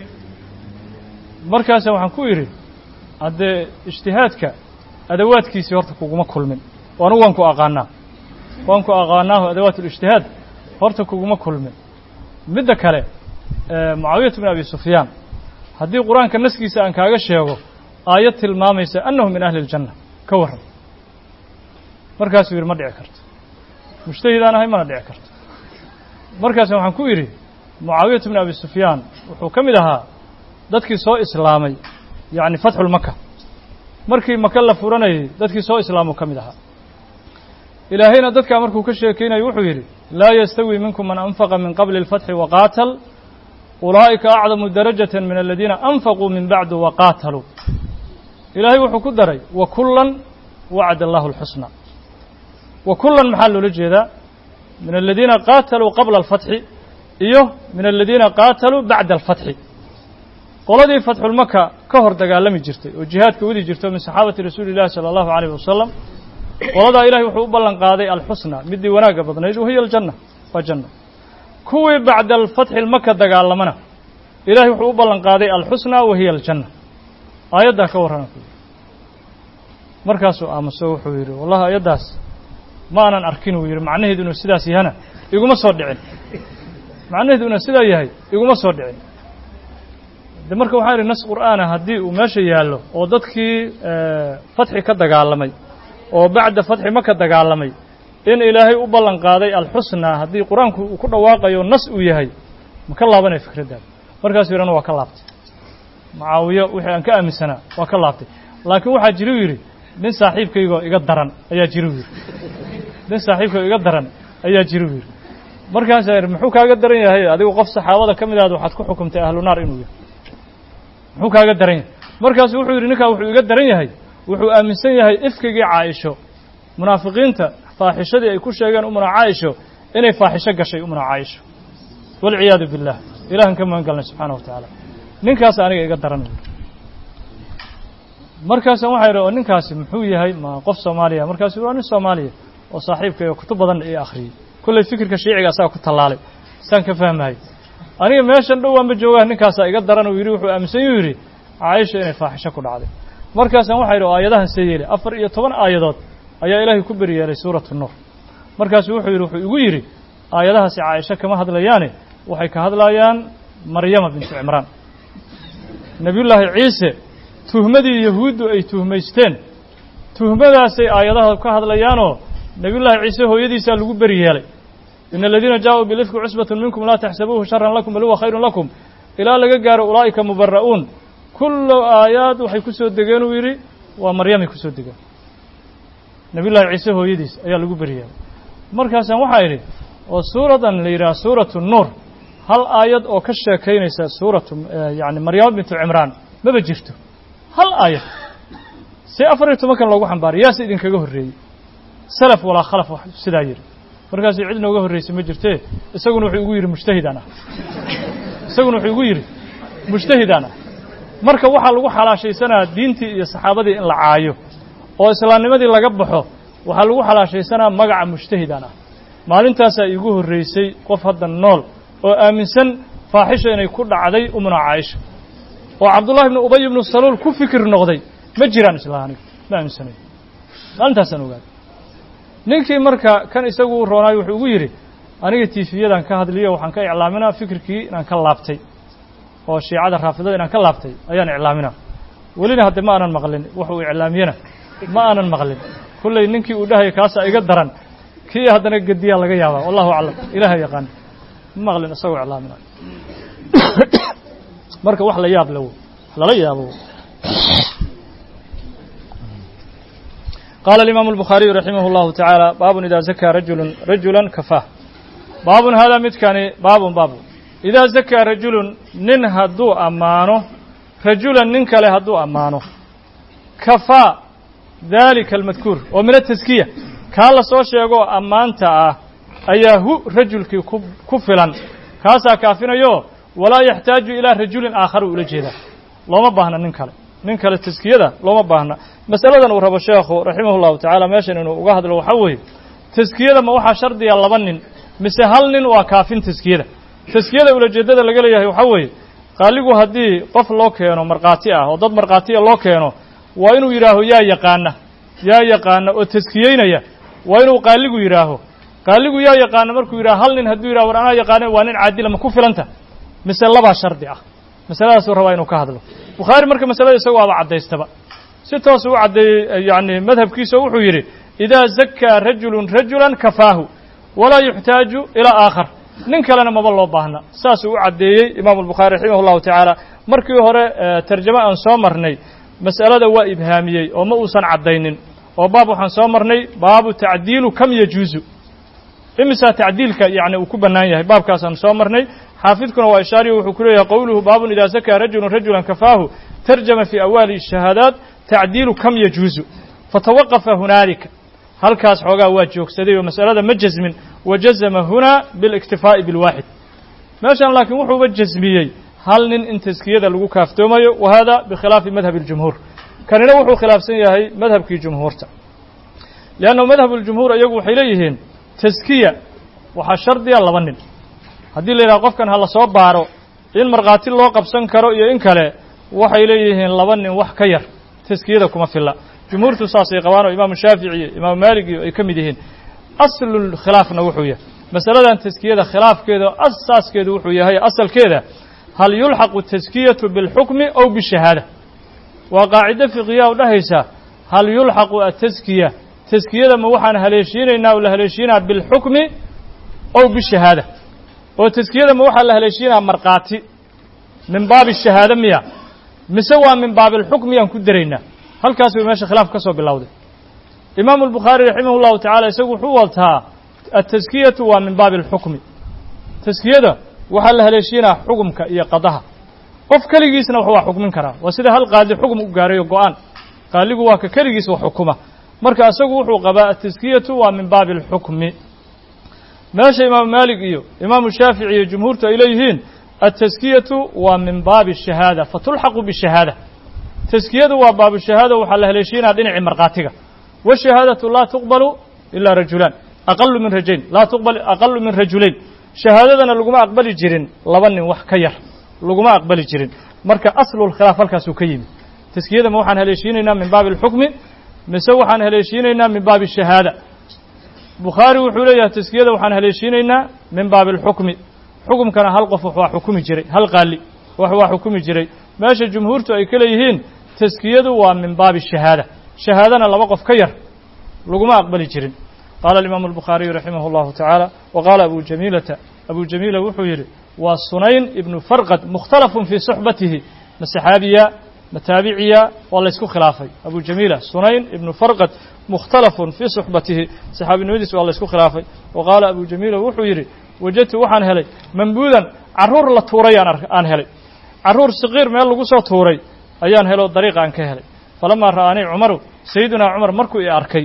markaasa waxaan ku idhi haddee ijtihaadka adawaadkiisii horta kuguma kulmin oo anigu waan ku aqaanaa waan ku aqaanaaho adawaat ulijtihaad horta kuguma kulmin midda kale mucaawiyat bin abi sufyaan haddii qur-aanka naskiisa aan kaaga sheego aayad tilmaamaysa annahu min ahli اljanna ka warran markaasuu yidhi ma dhici karto mujtahidaan ahay mana dhici karto markaas waxaan ku idhi mucaawiyat bn abi sufyaan wuxuu ka mid ahaa dadkii soo islaamay yacni fatxulmaka markii maka la furanayay dadkii soo islaamuu ka mid ahaa ilaahayna dadkaa markuu ka sheekeynayo wuxuu yidhi laa yastawi minkum man anfaqa min qabli اlfatxi waqaatal ulaa'ika acdamu darajata min aladiina anfaquu min bacdu waqaataluu ilaahay wuxuu ku daray wa kullan wacd allahu اlxusna wa kullan maxaa loola jeedaa min aladiina qaataluu qabla alfatxi iyo min aladiina qaataluu bacda alfatxi qoladii fatxulmaka ka hor dagaalami jirtay oo jihaadka wadi jirto min saxaabati rasuuli illahi sala allahu alayh wasalam qoladaa ilahay wuxuu u ballan qaaday alxusna midii wanaagga badnayd wahiya aljanna waa janna kuwii bacda alfatxi lmaka dagaalamana ilahay wuxuu u ballan qaaday alxusna wahiya aljanna aayaddaa ka warrana ku markaasuu aamuso wuxuu yidhi wallahi ayaddaas ma aanan arkin uu yidhi macnaheedu inuu sidaas yahana iguma soo dhicin macnaheedu inuu sidaa yahay iguma soo dhicin de marka waxaa yidhi nas qur'aana haddii uu meesha yaallo oo dadkii fatxi ka dagaalamay oo bacda fatxi maka dagaalamay in ilaahay u ballan qaaday alxusnaa haddii qur-aanku uu ku dhawaaqayo nas uu yahay ma ka laabanaya fikraddaada markaasuu yidhana waa ka laabtay mucaawiyo wixii aan ka aaminsanaa waa ka laabtay laakiin waxaa jiru yidhi nin saaxiibkaygoo iga daran ayaa jiru yidhi nin saaxiibkaygoo iga daran ayaa jiru yidhi markaasaa yidhi muxuu kaaga daran yahay adigu qof saxaabada ka mid ahad waxaad ku xukumtay ahlu naar inuu yahay muxuu kaaga daran yahay markaasu wuxuu yidhi ninkaa wuxuu iga daran yahay wuxuu aaminsan yahay ifkigii caaisho munaafiqiinta faaxishadii ay ku sheegeen umuna caaisho inay faaxisho gashay umuna caaisho walciyaadu billah ilahan ka magan galnay subxaana wa tacaala ninkaas aniga iga daran markaasa waxaa yidhi oo ninkaasi muxuu yahay ma qof soomaaliya markaasu waa nin soomaaliya oo saaxiibkay oo kutub badan ii akhriyey kollay fikirka shiiciga asaga ku tallaalay saan ka fahmahay aniga meeshan dhowaanba joogaa ninkaasaa iga daran uu yidhi wuxuu aaminsan yuu yidhi caaisha inay faaxisho ku dhacday markaasaan waxaa yidhi oo aayadahan see yeeli afar iyo toban aayadood ayaa ilaahay ku beri yeelay suuratu nuur markaasu wuxuu yidhi wuxuu igu yidhi aayadahaasi caaisho kama hadlayaane waxay ka hadlayaan maryama bintu cimraan nebiyullaahi ciise tuhmadii yahuuddu ay tuhmaysteen tuhmadaasay aayadaha ka hadlayaanoo nebiyullaahi ciise hooyadiisaa lagu beri yeelay ina aladiina jaaءuu bilifki cusbatun minkum laa taxsabuuhu sharan lakum bal huwa khayrun lakum ilaa laga gaaro ulaa'ika mubara'uun kullu aayaad waxay ku soo degeen uu yidhi waa maryamay ku soo degeen nebiyullaahi ciise hooyadiis ayaa lagu beri yeelay markaasaan waxaa idhi oo suuradan la yidhaha suuratu nuur hal aayad oo ka sheekaynaysa suuratu yani maryamo bintu cimraan maba jirto hal aayad si afar iyo tobankan loogu xambaaray yaase idinkaga horreeyey salaf walaa khalaf wax sidaa yidhi markaasuu cid nooga horraysay ma jirtee isaguna wuxuu igu yidhi mujtahidaan ah isaguna wuxuu igu yidhi mujtahidaan ah marka waxaa lagu xalaashaysanaa diintii iyo saxaabadii in la caayo oo islaamnimadii laga baxo waxaa lagu xalaashaysanaa magaca mujtahidaan ah maalintaasaa iigu horraysay qof hadda nool oo aaminsan faaxisha inay ku dhacday umuna caaisha oo cabdullahi ibnu ubay ibnu saluul ku fikir noqday ma jiraan isla aniga ma aaminsanayo maalintaasaan ogaaday ninkii marka kan isagu roonaayo wuxuu ugu yidhi aniga tiifiyadan ka hadliyo waxaan ka iclaaminaa fikirkii inaan ka laabtay oo shiicada raafidada inaan ka laabtay ayaan iclaaminaa welina hadde ma aanan maqlin wuxuu iclaamiyena ma aanan maqlin kullay ninkii uu dhahaya kaasaa iga daran kii haddana gediyaa laga yaabaa wallahu aclam ilaha yaqaan ma maqlin isagoo iclaaminayo marka wax la yaab le w lala yaabo qaala alimaamu albukhaariyu raximah اllahu tacaala baabun idaa zakaa rajulun rajulan kafaah baabun haadaa midkani baabun baabun idaa zakaa rajulun nin hadduu ammaano rajulan nin kale hadduu ammaano kafaa daalika almadkuur oo min ataskiya kaa la soo sheegoo ammaanta ah ayaa hu rajulkii ku ku filan kaasaa kaafinayo walaa yaxtaaju ilaa rajulin aakhar uu ula jeedaa looma baahna nin kale nin kale taskiyada looma baahna masaladan uu rabo sheekhu raximah llahu tacaala meeshan inuu uga hadlo waxaa weeye taskiyada ma waxaa shardiya laba nin mise hal nin waa kaafin taskiyada taskiyada ulajeeddada laga leeyahay waxaa weeye qaaligu haddii qof loo keeno markhaati ah oo dad markhaatiya loo keeno waa inuu yidhaaho yaa yaqaana yaa yaqaana oo taskiyeynaya waa inuu qaaligu yidhaaho qaaligu yaa yaqaana markuu yidhaho hal nin hadduu yidhaho war anaa yaqaana waa nin caadila ma ku filanta mise labaa shardi ah masaladaasuu rabaa inuu ka hadlo bukhaari marka masalada isagu waaba caddaystaba si toosu u caddeeyey yani madhabkiisa wuxuu yidhi idaa zakaa rajulun rajulan kafaahu walaa yuxtaaju ilaa aakhar nin kalena maba loo baahna saasuu u caddeeyey imaamu albukhaari raximah llahu tacaala markii hore tarjamo aan soo marnay mas'alada waa ibhaamiyey oo ma uusan caddaynin oo baab waxaan soo marnay baabu tacdiilu kam yajuuzu imisaa tacdiilka yacni uu ku bannaan yahay baabkaasaan soo marnay xaafidkuna waa ishaariyo wuxuu ku leeyahay qowluhu baabun idaa sakaa rajulun rajulan kafaahu tarjama fii awaali shahaadaat tacdiilu kam yajuuzu fatawaqafa hunaalika halkaas xoogaa waa joogsaday oo mas'alada ma jasmin wa jazama hunaa biاliktifaa'i bilwaaxid meeshan laakiin wuxuuba jasmiyey hal nin in taskiyada lagu kaaftoomayo wa hada bikhilaafi madhabi اljumhuur kanina wuxuu khilaafsan yahay madhabkii jumhuurta liannahu madhab اljumhuur iyagu waxay leeyihiin taskiya waxaa shardiya laba nin haddii la yidhaha qofkan ha la soo baaro in markhaati loo qabsan karo iyo in kale waxay leeyihiin laba nin wax ka yar taskiyada kuma filla jumhuurtu saasay qabaan oo imaamu shaafici iyo imaamu maalig iyo ay ka mid yihiin aslulkhilaafna wuxuu yahay masaladan taskiyada khilaafkeeda asaaskeedu wuxuu yahay asalkeeda hal yulxaqu taskiyatu bilxukmi ow bishahaada waa qaacido fiqiya u dhahaysa hal yulxaqu ataskiya taskiyada ma waxaan haleeshiinaynaa oo la haleeshiinaa bilxukmi ow bishahaada oo taskiyada ma waxaa la haleeshiinaa markhaati min baabi shahaada miya mise waa min baabilxukmiyaan ku daraynaa halkaas way meesha khilaaf ka soo bilowday imaamu albukhaari raximah llahu tacala isagu wuxuu wataa ataskiyatu waa min baabi alxukmi taskiyada waxaa la haleeshiinaa xukumka iyo qadaha qof keligiisna wax waa xukmin karaa waa sida hal qaadi xukum u gaarayo go-aan qaaligu waa ka keligiis wax xukuma marka isagu wuxuu qabaa ataskiyatu waa min baabi alxukmi meesha imaamu maalik iyo imaamu shaafici iyo jumhuurtu ay leeyihiin ataskiyatu waa min baabi shahaada fatulxaqu bishahaada taskiyadu waa baabu shahaada waxaa la haleeshiinaa dhinacii markhaatiga washahaadatu laa tuqbalu ilaa rajulaan aqalu min rajayn laa tuqbal aqalu min rajulayn shahaadadana laguma aqbali jirin laba nin wax ka yar laguma aqbali jirin marka aslulkhilaaf halkaasuu ka yimid taskiyada ma waxaan haleeshiinaynaa min baabi alxukmi mise waxaan haleeshiinaynaa min baabi shahaada bukhaari wuxuu leeyahay taskiyada waxaan haleeshiinaynaa min baabi alxukmi xukumkana hal qof wax waa xukumi jiray hal qaali wax waa xukumi jiray meesha jumhuurtu ay ka leeyihiin taskiyadu waa min baabi shahaada shahaadana laba qof ka yar laguma aqbali jirin qaala alimaamu albukhaariyu raximah allahu tacaala wa qaala abu jamiilata abu jamiila wuxuu yidhi waa sunayn ibnu farqad mukhtalafun fii suxbatihi ma saxaabiya ma taabiciya waa laysku khilaafay abu jamiila sunayn ibnu farqad mukhtalafun fii suxbatihi saxaabinimadiis waa laysku khilaafay wa qaala abu jamiila wuxuu yidhi wajadtu waxaan helay mambuudan carruur la tuuray aan helay carruur saqiir meel lagu soo tuuray ayaan helo dariiqa aan ka helay falamaa ra'aanii cumaru sayidunaa cumar markuu i arkay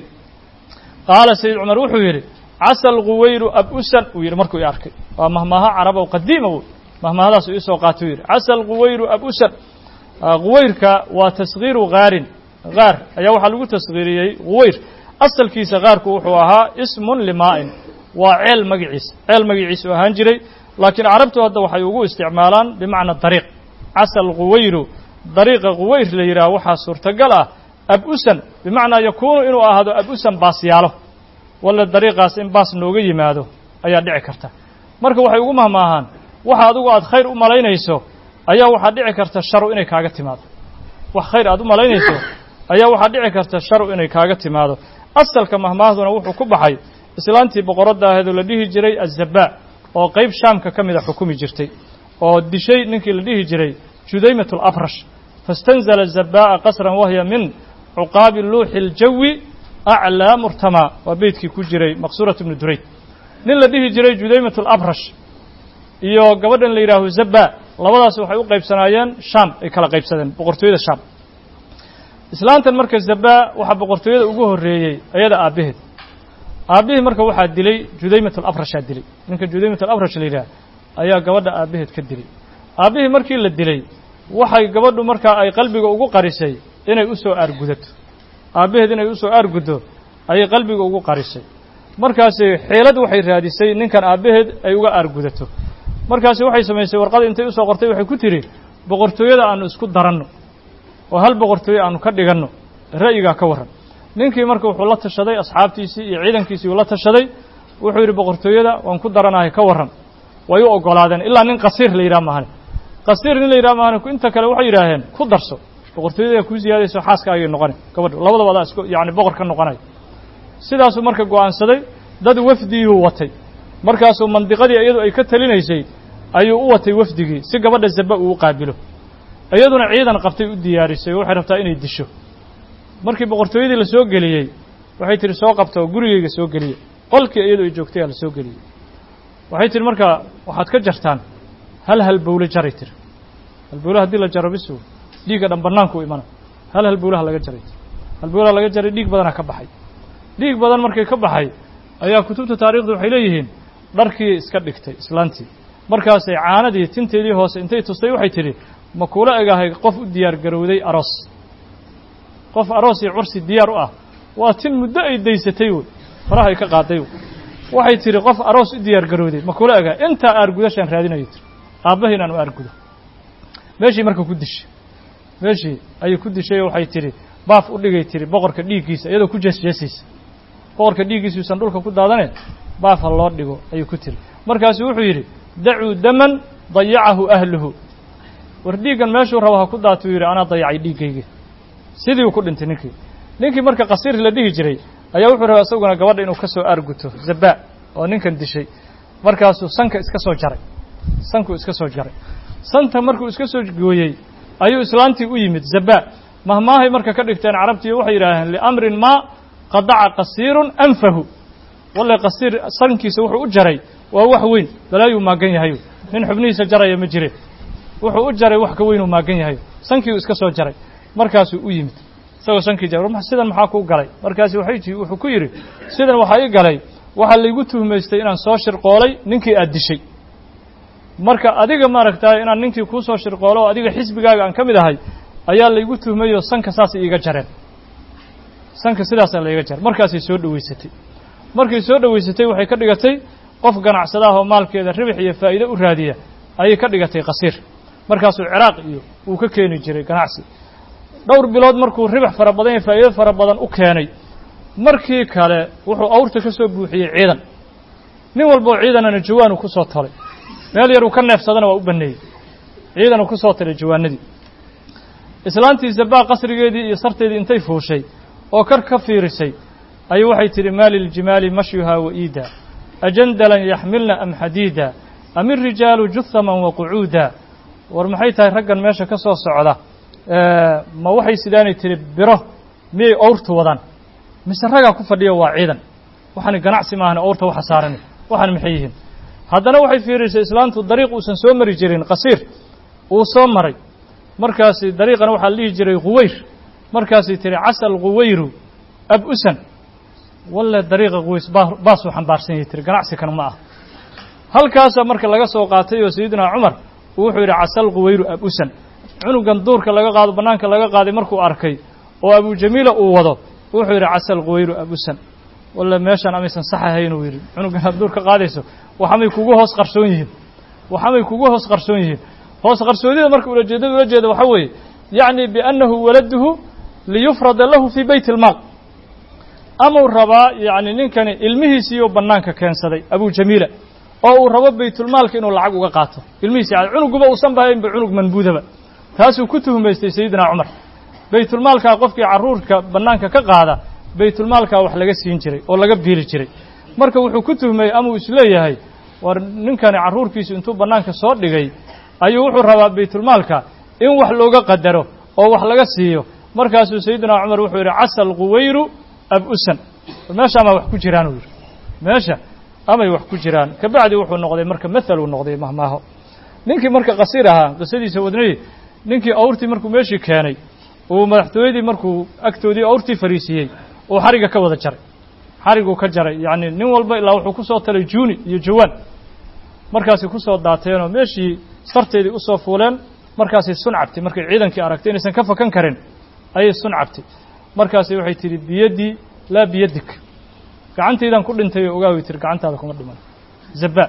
qaala sayid cumar wuxuu yidhi casa alquwayru ab-usan uu yidhi markuu i arkay waa mahmaaha carabow qadiima w mahmaahadaas uu iisoo qaatay u yidhi casa alquwayru ab-usan quwayrka waa taskhiiru khaarin kaar ayaa waxaa lagu taskhiiriyey quwayr asalkiisa kaarku wuxuu ahaa ismun limaa'in waa ceel magiciisa ceel magiciisa u ahaan jiray laakiin carabtu hadda waxay ugu isticmaalaan bimacna dariiq casa alquwayru dariiqa quwayr la yidhaha waxaa suurtagal ah ab-usan bimacnaa yakuunu inuu ahaado ab-usan baasyaalo walla dariiqaas in baas nooga yimaado ayaa dhici karta marka waxay ugu mahmaahaan waxa adigu aad khayr u malaynayso ayaa waxaa dhici karta sharu inay kaaga timaado wax khayr aad u malaynayso ayaa waxaa dhici karta sharu inay kaaga timaado asalka mahmaahduna wuxuu ku baxay islaantii boqoradda aheedoo la dhihi jiray azabaa oo qayb shaamka ka mida xukumi jirtay oo dishay ninkii la dhihi jiray judaymat alabrash fastanzala zabaa'a qasran wahya min cuqaabi luuxi iljawi aclaa murtamaa waa beytkii ku jiray maqsuurat ibnu durayd nin la dhihi jiray judaymat alabrash iyo gabadhan la yidhaaho zabaa labadaas waxay u qaybsanaayeen shaam ay kala qaybsadeen boqortooyada shaam islaantan marka zabaa waxaa boqortooyada ugu horreeyey ayada aabbaheed aabbihii marka waxaa dilay judaymat alabrashaa dilay ninka judaymat alabrash la yidhaha ayaa gabadha aabbaheed ka dilay aabbihii markii la dilay waxay gabadhu markaa ay qalbiga ugu qarisay inay u soo aargudato aabbaheed inay u soo aarguddo ayay qalbiga ugu qarisay markaasi xeelad waxay raadisay ninkan aabbaheed ay uga aargudato markaasi waxay samaysay warqada intay usoo qortay waxay ku tidhi boqortooyada aanu isku daranno oo hal boqortooye aanu ka dhiganno ra'yigaa ka warran ninkii marka wuxuu la tashaday asxaabtiisii iyo ciidankiisii uu la tashaday wuxuu yidhi boqortooyada waan ku daranahay ka warran way u oggolaadeen ilaa nin qasiir la yidhaha maahane qasiir nin la yidhaha maahane inta kale waxay yidhaaheen ku darso boqortooyada kuu siyaadayso xaaska ayay noqoni gabadha labadaba adaa isku yacni boqor ka noqonaya sidaasuu marka go'aansaday dad wafdiyuu watay markaasuu mandiqadii iyadu ay ka talinaysay ayuu u watay wafdigii si gabadha zaba uu u qaabilo iyaduna ciidan qabtay u diyaarisay oo waxay rabtaa inay disho markii boqortooyadii la soo geliyey waxay tihi soo qabta oo gurigayga soo geliya qolkii iyadoo ay joogtay aa la soo geliyey waxay tihi markaa waxaad ka jartaan hal halbowle jaray tiri halbowle haddii la jaro bisu dhiigga dhan bannaanku u imana hal halbowlaha laga jaray tiri halbowlaha laga jaray dhiig badanaa ka baxay dhiig badan markay ka baxay ayaa kutubta taarikhda waxay leeyihiin dharkii iska dhigtay islaantii markaasay caanadii tinteedii hoose intay tustay waxay tidhi ma kuula egahay qof u diyaar garowday aroos qof aroos iyo cursi diyaar u ah waa tin muddo ay daysatay wey faraha ay ka qaaday wey waxay tidhi qof aroos u diyaar garowday ma kuula egahay intaa aargudashaan raadinayo tiri aabbahi inaan u aargudo meeshii marka ku dishay meeshii ayay ku dishay oo waxay tidhi baaf u dhigay tiri boqorka dhiiggiisa iyadoo ku jeesjeesaysa boqorka dhiiggiisa uusan dhulka ku daadane baaf ha loo dhigo ayuu ku tiri markaasuu wuxuu yidhi dacuu daman dayacahu ahluhu war dhiiggan meeshuu rabo ha ku daatuu yidhi anaa dayacay dhiiggayga sidii uu ku dhintay ninkii ninkii marka qasiir la dhihi jiray ayaa wuxuu rabaa isaguna gabadha inuu ka soo aarguto zabaa oo ninkan dishay markaasuu sanka iska soo jaray sankuu iska soo jaray santa markuu iska soo gooyey ayuu islaantii u yimid zabaa mahmaahay marka ka dhigteen carabtiiyo waxay yidhaaheen liamrin maa qadaca qasiirun anfahu walle qasiir sankiisa wuxuu u jaray waa wax weyn balaayuu maagan yahay nin xubnihiisa jaraya ma jire wuxuu u jaray wax ka weynuu maagan yahay sankiiu iska soo jaray markaasuu u yimid isagoo sankii jaray sidan maxaa kuu galay markaasi waxay tii wuxuu ku yidhi sidan waxaa ii galay waxaa laygu tuhmaystay inaan soo shirqoolay ninkii aad dishay marka adiga maaragtaa inaan ninkii kuu soo shirqoolo oo adiga xisbigaaga aan ka mid ahay ayaa laygu tuhmayoo sanka saasay iiga jareen sanka sidaasaa layga jaray markaasay soo dhoweysatay markay soo dhoweysatay waxay ka dhigatay qof ganacsadaah oo maalkeeda ribix iyo faa'iide u raadiya ayay ka dhigatay qasiir markaasuu ciraaq iyo uu ka keeni jiray ganacsi dhowr bilood markuu ribix fara badan iyo faa'iido fara badan u keenay markii kale wuxuu awrta ka soo buuxiyey ciidan nin walboo ciidanana jawaanu ku soo talay meel yar uu ka neefsadana waa u baneeyey ciidanu ku soo talay jawaanadii islaantii zabaa qasrigeedii iyo sarteedii intay fuushay oo kar ka fiirisay ayuu waxay tidhi maa liljimaali mashyuhaa wa'iida ajandalan yaxmilna am xadiida am irijaalu juhaman wa qucuuda war maxay tahay raggan meesha ka soo socda ma waxay sidaanay tihi biro miyay owrtu wadaan mise ragaa ku fadhiya waa ciidan waxaani ganacsi maahan owrta waxa saaran waxaan maxay yihiin haddana waxay fiirisay islaantu dariiq uusan soo mari jirin qasiir uu soo maray markaasi dariiqana waxaa la dhihi jiray quwayr markaasay tihi casal quwayru ab usan walle dariiqa quways baasuu xambaarsan yahay tiri ganacsi kan ma ah halkaasaa marka laga soo qaatay oo sayidina cumar uu wuxuu yidhi casal quwayru ab usan cunugan duurka laga qaado bannaanka laga qaaday markuu arkay oo abujamiila uu wado wuxuu yidhi casal quwayru ab usan walle meeshaan amaysan sax ahayn uu yidhi cunugan aad duur ka qaadayso waxamay kugu hoos qarsoon yihiin waxamay kugu hoos qarsoon yihiin hoos qarsoodida marka ulajeedada ula jeeda waxaa weeye yacni biannahu waladuhu liyufrada lahu fii beyt ilmaal amau rabaa yacni ninkani ilmihiisiiyuu bannaanka keensaday abujamiila oo uu rabo baytulmaalka inuu lacag uga qaato ilmihiisi cunuguba uusan bahaynba cunug manbuudaba taasuu ku tuhmaystay sayidina cumar baytulmaalkaa qofkii carruurka bannaanka ka qaada baytulmaalkaa wax laga siin jiray oo laga biili jiray marka wuxuu ku tuhmayey amuu isleeyahay war ninkani carruurkiisu intuu bannaanka soo dhigay ayuu wuxuu rabaa baytulmaalka in wax looga qadaro oo wax laga siiyo markaasuu sayidina cumar wuxuu yidhi casal quwayru ab usan meesha amaa wax ku jiraan uu yidhi meesha amay wax ku jiraan kabacdi wuxuu noqday marka mathal uu noqday mahmaaho ninkii marka qasiir ahaa qisadiisa wadnay ninkii awrtii markuu meeshii keenay uu madaxtooyadii markuu agtoodii awrtii fariisiiyey uu xarigga ka wada jaray xariguu ka jaray yacni nin walba ilaa wuxuu ku soo talay juuni iyo jawaan markaasay ku soo daateenoo meeshii sarteedii usoo fuuleen markaasay sun cabtay markay ciidankii aragtay inaysan ka fakan karin ayay sun cabtay markaasay waxay tidhi biyaddii laa biyadik gacantaydan ku dhintay oo ogaaway tiri gacantaada kuma dhiman zabaa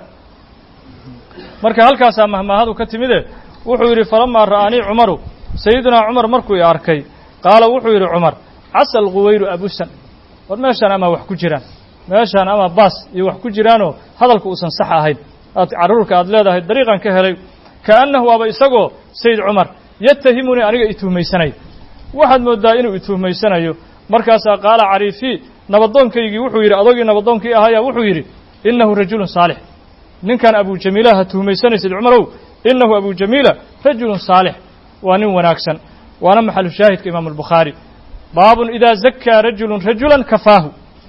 marka halkaasaa mahmaahadu ka timide wuxuu yidhi falamaa ra'aanii cumaru sayidunaa cumar markuu i arkay qaala wuxuu yidhi cumar casal quwayru abusan war meeshaan amaa wax ku jiraan meeshaan ama baas iyo wax ku jiraanoo hadalka uusan sax ahayn aad carruurka aad leedahay dariiqan ka helay kaannahu waaba isagoo sayid cumar yatahimunii aniga i tuhmaysanaya waxaad mooddaa inuu i tuhmaysanayo markaasaa qaala cariifii nabadoonkaygii wuxuu yidhi adogii nabadoonkii ahaya wuxuu yidhi innahu rajulun saalix ninkan abujamiila ha tuhmaysanaysid cumarow innahu abujamiila rajulun saalix waa nin wanaagsan waana maxalu shaahidka imaamu albukhaari baabun idaa zakaa rajulun rajulan kafaahu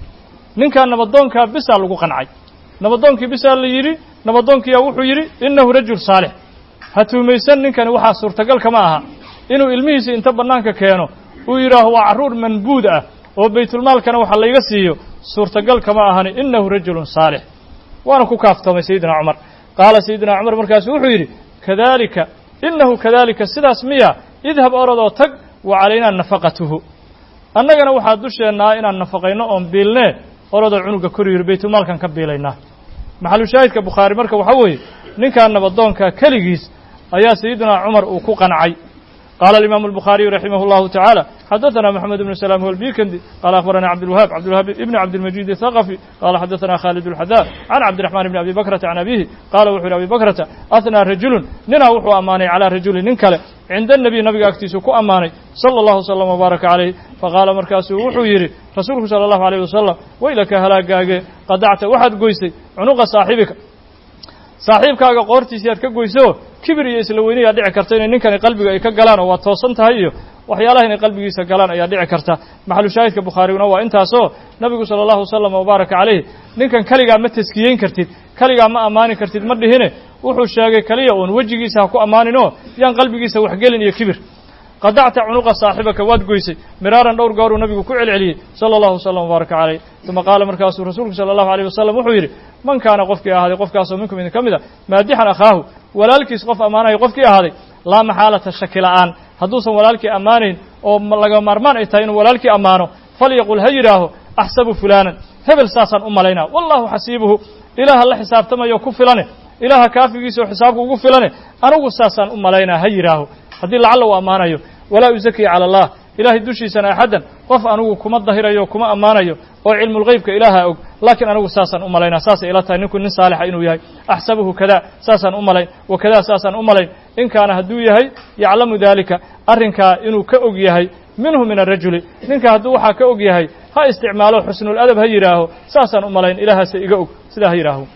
ninkaa nabadoonkaa bisaa lagu qancay nabadoonkii bisaa la yidhi nabadoonkiyaa wuxuu yidhi innahu rajul saalix ha tuhmaysan ninkani waxaa suurtagal kama aha inuu ilmihiisa inta bannaanka keeno uu yidhaaho waa carruur manbuud ah oo baytulmaalkana waxa layga siiyo suurtagal kama ahani innahu rajulun saalix waana ku kaaftoomay sayidina cumar qaala sayidina cumar markaasu wuxuu yidhi kadalika innahu kadalika sidaas miya idhab orodoo tag wa calaynaa nafaqatuhu annagana waxaa dusheennaa inaan nafaqayno oon biilnee orodoo cunuga kor yiri baytulmaalkan ka biilaynaa maxalushaahidka bukhaari marka waxaa weeye ninkaa nabadoonka keligiis ayaa sayidina cumar uu ku qancay قال الإمام البخاري رحمه الله تعالى حدثنا محمد بن سلام هو البيكندي قال أخبرنا عبد الوهاب عبد الوهاب ابن عبد المجيد الثقفي قال حدثنا خالد الحذاء عن عبد الرحمن بن أبي بكرة عن أبيه قال وحر أبي بكرة أثنى رجل ننا وحو أماني على رجل ننكله عند النبي نبي أكتيسو كو أماني صلى الله وسلم وبارك عليه فقال مركاسو وحو يري رسولك صلى الله عليه وسلم ويلك هلاك قدعت واحد قويسي عنق صاحبك saaxiibkaaga qoortiisi aad ka goyso kibir iyo isla weyni ayaa dhici karta inay ninkani qalbiga ay ka galaan oo waa toosan tahay iyo waxyaalaha inay qalbigiisa galaan ayaa dhici karta maxalu shaahidka bukhaariguna waa intaasoo nabigu sala allahu wasalam wabaaraka calayh ninkan keligaa ma taskiyeyn kartid keligaa ma ammaani kartid ma dhihine wuxuu sheegay keliya uun wejigiisa ha ku ammaaninoo yaan qalbigiisa waxgelin iyo kibir qadacta cunuqa saaxibaka waad goysay miraaran dhowr gooruu nabigu ku celceliyey sala allahu wasalam wabaaraka calayh uma qaala markaasuu rasuulku sala allahu alayh wasalam wuxuu yidhi man kaana qofkii ahaaday qofkaasoo minkum idin ka mid a maadixan akhaahu walaalkiis qof ammaanayo qofkii ahaaday laa maxaalata shaki la'aan hadduusan walaalkii ammaanayn oo laga maarmaan ay tahay inuu walaalkii ammaano falyaqul ha yidhaaho axsabu fulaanan hebel saasaan u malaynaa wallahu xasiibuhu ilaaha la xisaabtamayo ku filane ilaaha kaafigiisa oo xisaabka ugu filane anigu saasaan u malaynaa ha yidhaaho haddii lacalla uu ammaanayo walaa uzakii cala allah ilaahay dushiisana axaddan qof anigu kuma dahirayo kuma ammaanayo oo cilmulgeybka ilaaha og laakiin anigu saasaan u malaynaa saasay ila tahay ninku nin saalixa inuu yahay axsabuhu kada saasaan u malayn wa kada saasaan u malayn in kaana hadduu yahay yaclamu daalika arrinkaa inuu ka og yahay minhu min arajuli ninka hadduu waxaa ka og yahay ha isticmaalo xusnuladab ha yidhaaho saasaan u malayn ilaahaase iga og sidaa ha yidhaaho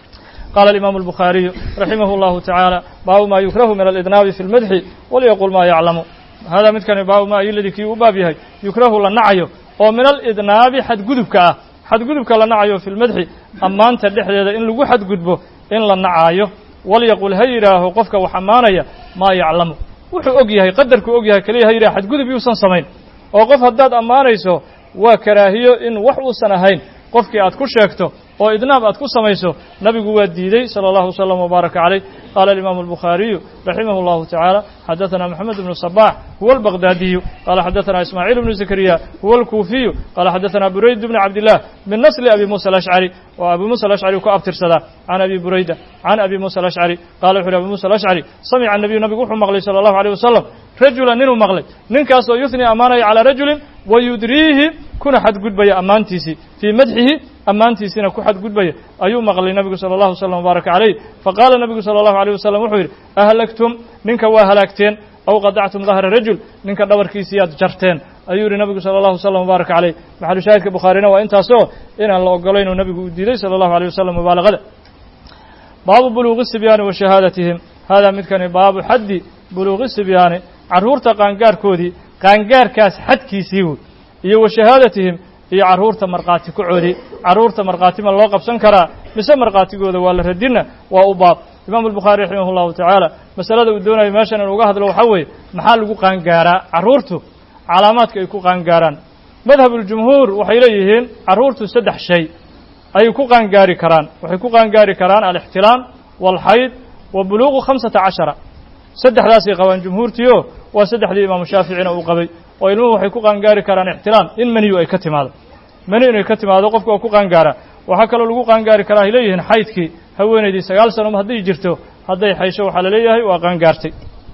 قال الإمام البخاري رحمه الله تعالى باب ما يكره من الإذناب في المدح وليقول ما يعلم هذا midkani baabu ma iladii kii u baab yahay yukrahu la nacayo oo min alidnaabi xadgudubka ah xadgudubka la nacayo fi lmadxi ammaanta dhexdeeda in lagu xadgudbo in la nacaayo walyaqul ha yidhaaho qofka wax ammaanaya maa yaclamu wuxuu og yahay qadarkuu og yahay keliya ha yidhaha xadgudub yuusan samayn oo qof haddaad ammaanayso waa karaahiyo in wax uusan ahayn qofkii aad ku sheegto oo idnaab aad ku samayso nabigu waa diidey salى اllahu وsلم وbaaraka عalيh qala الimam الbukhaariyu raximah اllahu taعaalى xadaثna mxamed bnu صbaح huwa اlbغdadiyu qala xadaثna ismaaعiil bnu zakariya huwa اlkuufiyu qala xadaثna burayd bn cabdالlah min nasli abi musa alashcari oo abi musa alashcari ku abtirsadaa can abi burayda can abi musa alashcari qala wuxu uhi abi musa alashcari samica الnabiyu nabigu wuxuu maqlay salى اllahu عalيه wasalam rajula ninuu maqlay ninkaasoo yuثni ammaanaya calىa rajulin wayudriihi kuna xadgudbaya ammaantiisii fii madxihi ammaantiisiina ku xadgudbaya ayuu maqlay nabigu salى اllahu wslam wbaaraka calayh faqaala nabigu salى اllahu alيyh wasalam wuxuu yidhi ahlagtum ninka waa halaagteen aw qadactum dahra rajul ninka dhabarkiisiiyaad jarteen ayuu yidhi nabigu salى اllahu wslam wbaaraka calayh maxalu shaahidka bukhaarina waa intaasoo inaan la ogolayn oo nabigu uu diiday salى اllahu alيh wasalam mubaalagada baabu buluuqi sibyaani wa shahaadatihim hada midkani baabu xaddi buluuqi sibyaani carruurta qaangaarkoodii qaangaarkaas xadkiisii wey iyo wa shahaadatihim iyo carruurta markhaati kacoodii carruurta markhaatima loo qabsan karaa mise markhaatigooda waa la radina waa u baab imaamu albukhaari raximah llahu tacaala masalada uu doonayo meeshan in uga hadlo waxaa weeye maxaa lagu qaangaaraa carruurtu calaamaadka ay ku qaangaaraan madhabuljumhuur waxay leeyihiin carruurtu saddex shay ayay ku qaangaari karaan waxay ku qaangaari karaan alixtilaam waalxayd wa buluuqu khamsata cashara saddexdaasay qabaan jumhuurtiio waa saddexdii imaamu shaaficina uu qabay oo ilmuhu waxay ku qaangaari karaan ixtilaam in maniyu ay ka timaado mani inay ka timaado qofka waa ku qaangaaraa waxaa kaloo lagu qaangaari karaa ay leeyihiin xaydkii haweenaydii sagaal sano hadday jirto hadday xaysho waxaa la leeyahay waa qaangaartay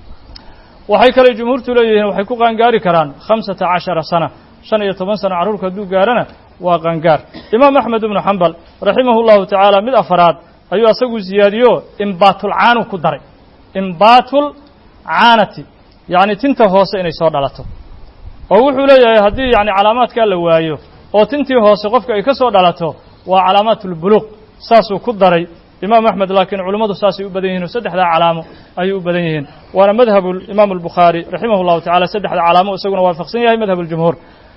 waxay kale jumhuurtu leeyihiin waxay ku qaangaari karaan khamsata cashara sana shan iyo toban sano carruurka hadduu gaarana waa qaangaar imaam axmed ibnu xambal raximahu llahu tacaala mid afaraad ayuu asagu siyaadiyo imbaatulcaanu ku daray imbaatul caanati yacni tinta hoose inay soo dhalato oo wuxuu leeyahay haddii yacni calaamaadkaa la waayo oo tintii hoose qofka ay ka soo dhalato waa calaamaatulbuluuq saasuu ku daray imaam axmed laakiin culummadu saasay u badan yihin oo saddexdaa calaamo ayay u badan yihiin waana madhabu imaamu albukhaari raximah llahu tacala saddexda calaamo isaguna waafaqsan yahay madhab aljumhuur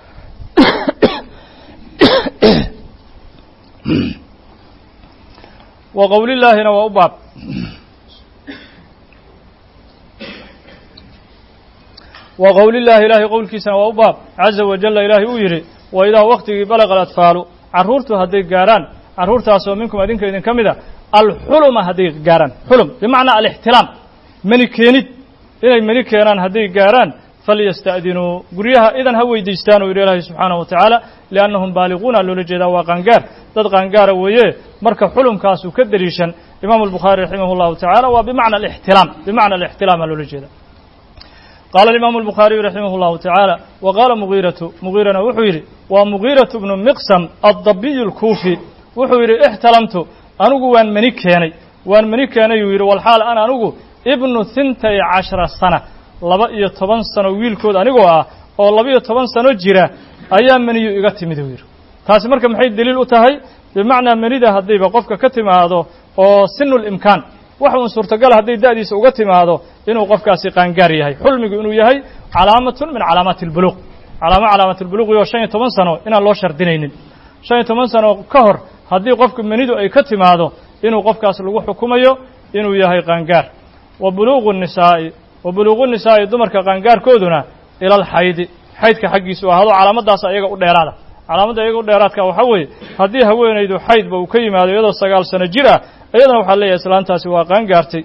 wa qowlillaahina waa u baab wa qowlillaahi ilaahay qowlkiisana waa u baab caza wajalla ilaahay uu yidhi wa idaa waktigii balaqa alatfaalu carruurtu hadday gaarhaan carruurtaasoo minkum adinka idinka mid a alxuluma hadday gaarhaan xulum bimacnaa alixtilaam mani keenid inay mani keenaan hadday gaarhaan falyasta'dinuu guryaha idan ha weydiistaan uu yidhi ilaahay subxaanahu wa tacaala liannahum baaliquuna loola jeedaa waa qaangaar dad qaangaara weeye marka xulumkaasuu ka deliishan imaamu albukhaari raximah llahu tacaala waa bimacna alixtilaam bimacna alixtilaama loola jeeda qaala alimaamu albukhaariyu raximah llahu tacaala wa qaala mugiiratu mugiirana wuxuu yidhi waa mugiiratu bnu miqsam addabiyu alkuufi wuxuu yidhi ixtalamtu anigu waan mani keenay waan mani keenay uu yidhi walxaal an anigu ibnu hintay cashara sana laba iyo toban sano wiilkood anigoo ah oo laba-iyo toban sano jira ayaa meniyu iga timid uu yidhi taasi marka maxay deliil u tahay bimacnaa menida haddayba qofka ka timaado oo sinu limkaan wax uun suurtagal hadday da'diisa uga timaado inuu qofkaasi qaangaar yahay xulmigu inuu yahay calaamatun min calaamaati albuluuq calaamo calaamaatulbuluuqi oo shan iyo toban sano inaan loo shardinaynin shan iyo toban sano ka hor haddii qofku menidu ay ka timaado inuu qofkaas lagu xukumayo inuu yahay qaangaar wa buluuqu nisaa'i wa buluuqu nisaa'i dumarka qaangaarkooduna ila alxaydi xaydka xaggiisu ahaado calaamadaas ayaga u dheeraada calaamadda iyaga u dheeraadka waxaa weeye haddii haweenaydu xaydba uu ka yimaado iyadoo sagaal sano jir ah iyadana waxaa leeyahay islaantaasi waa qaangaartay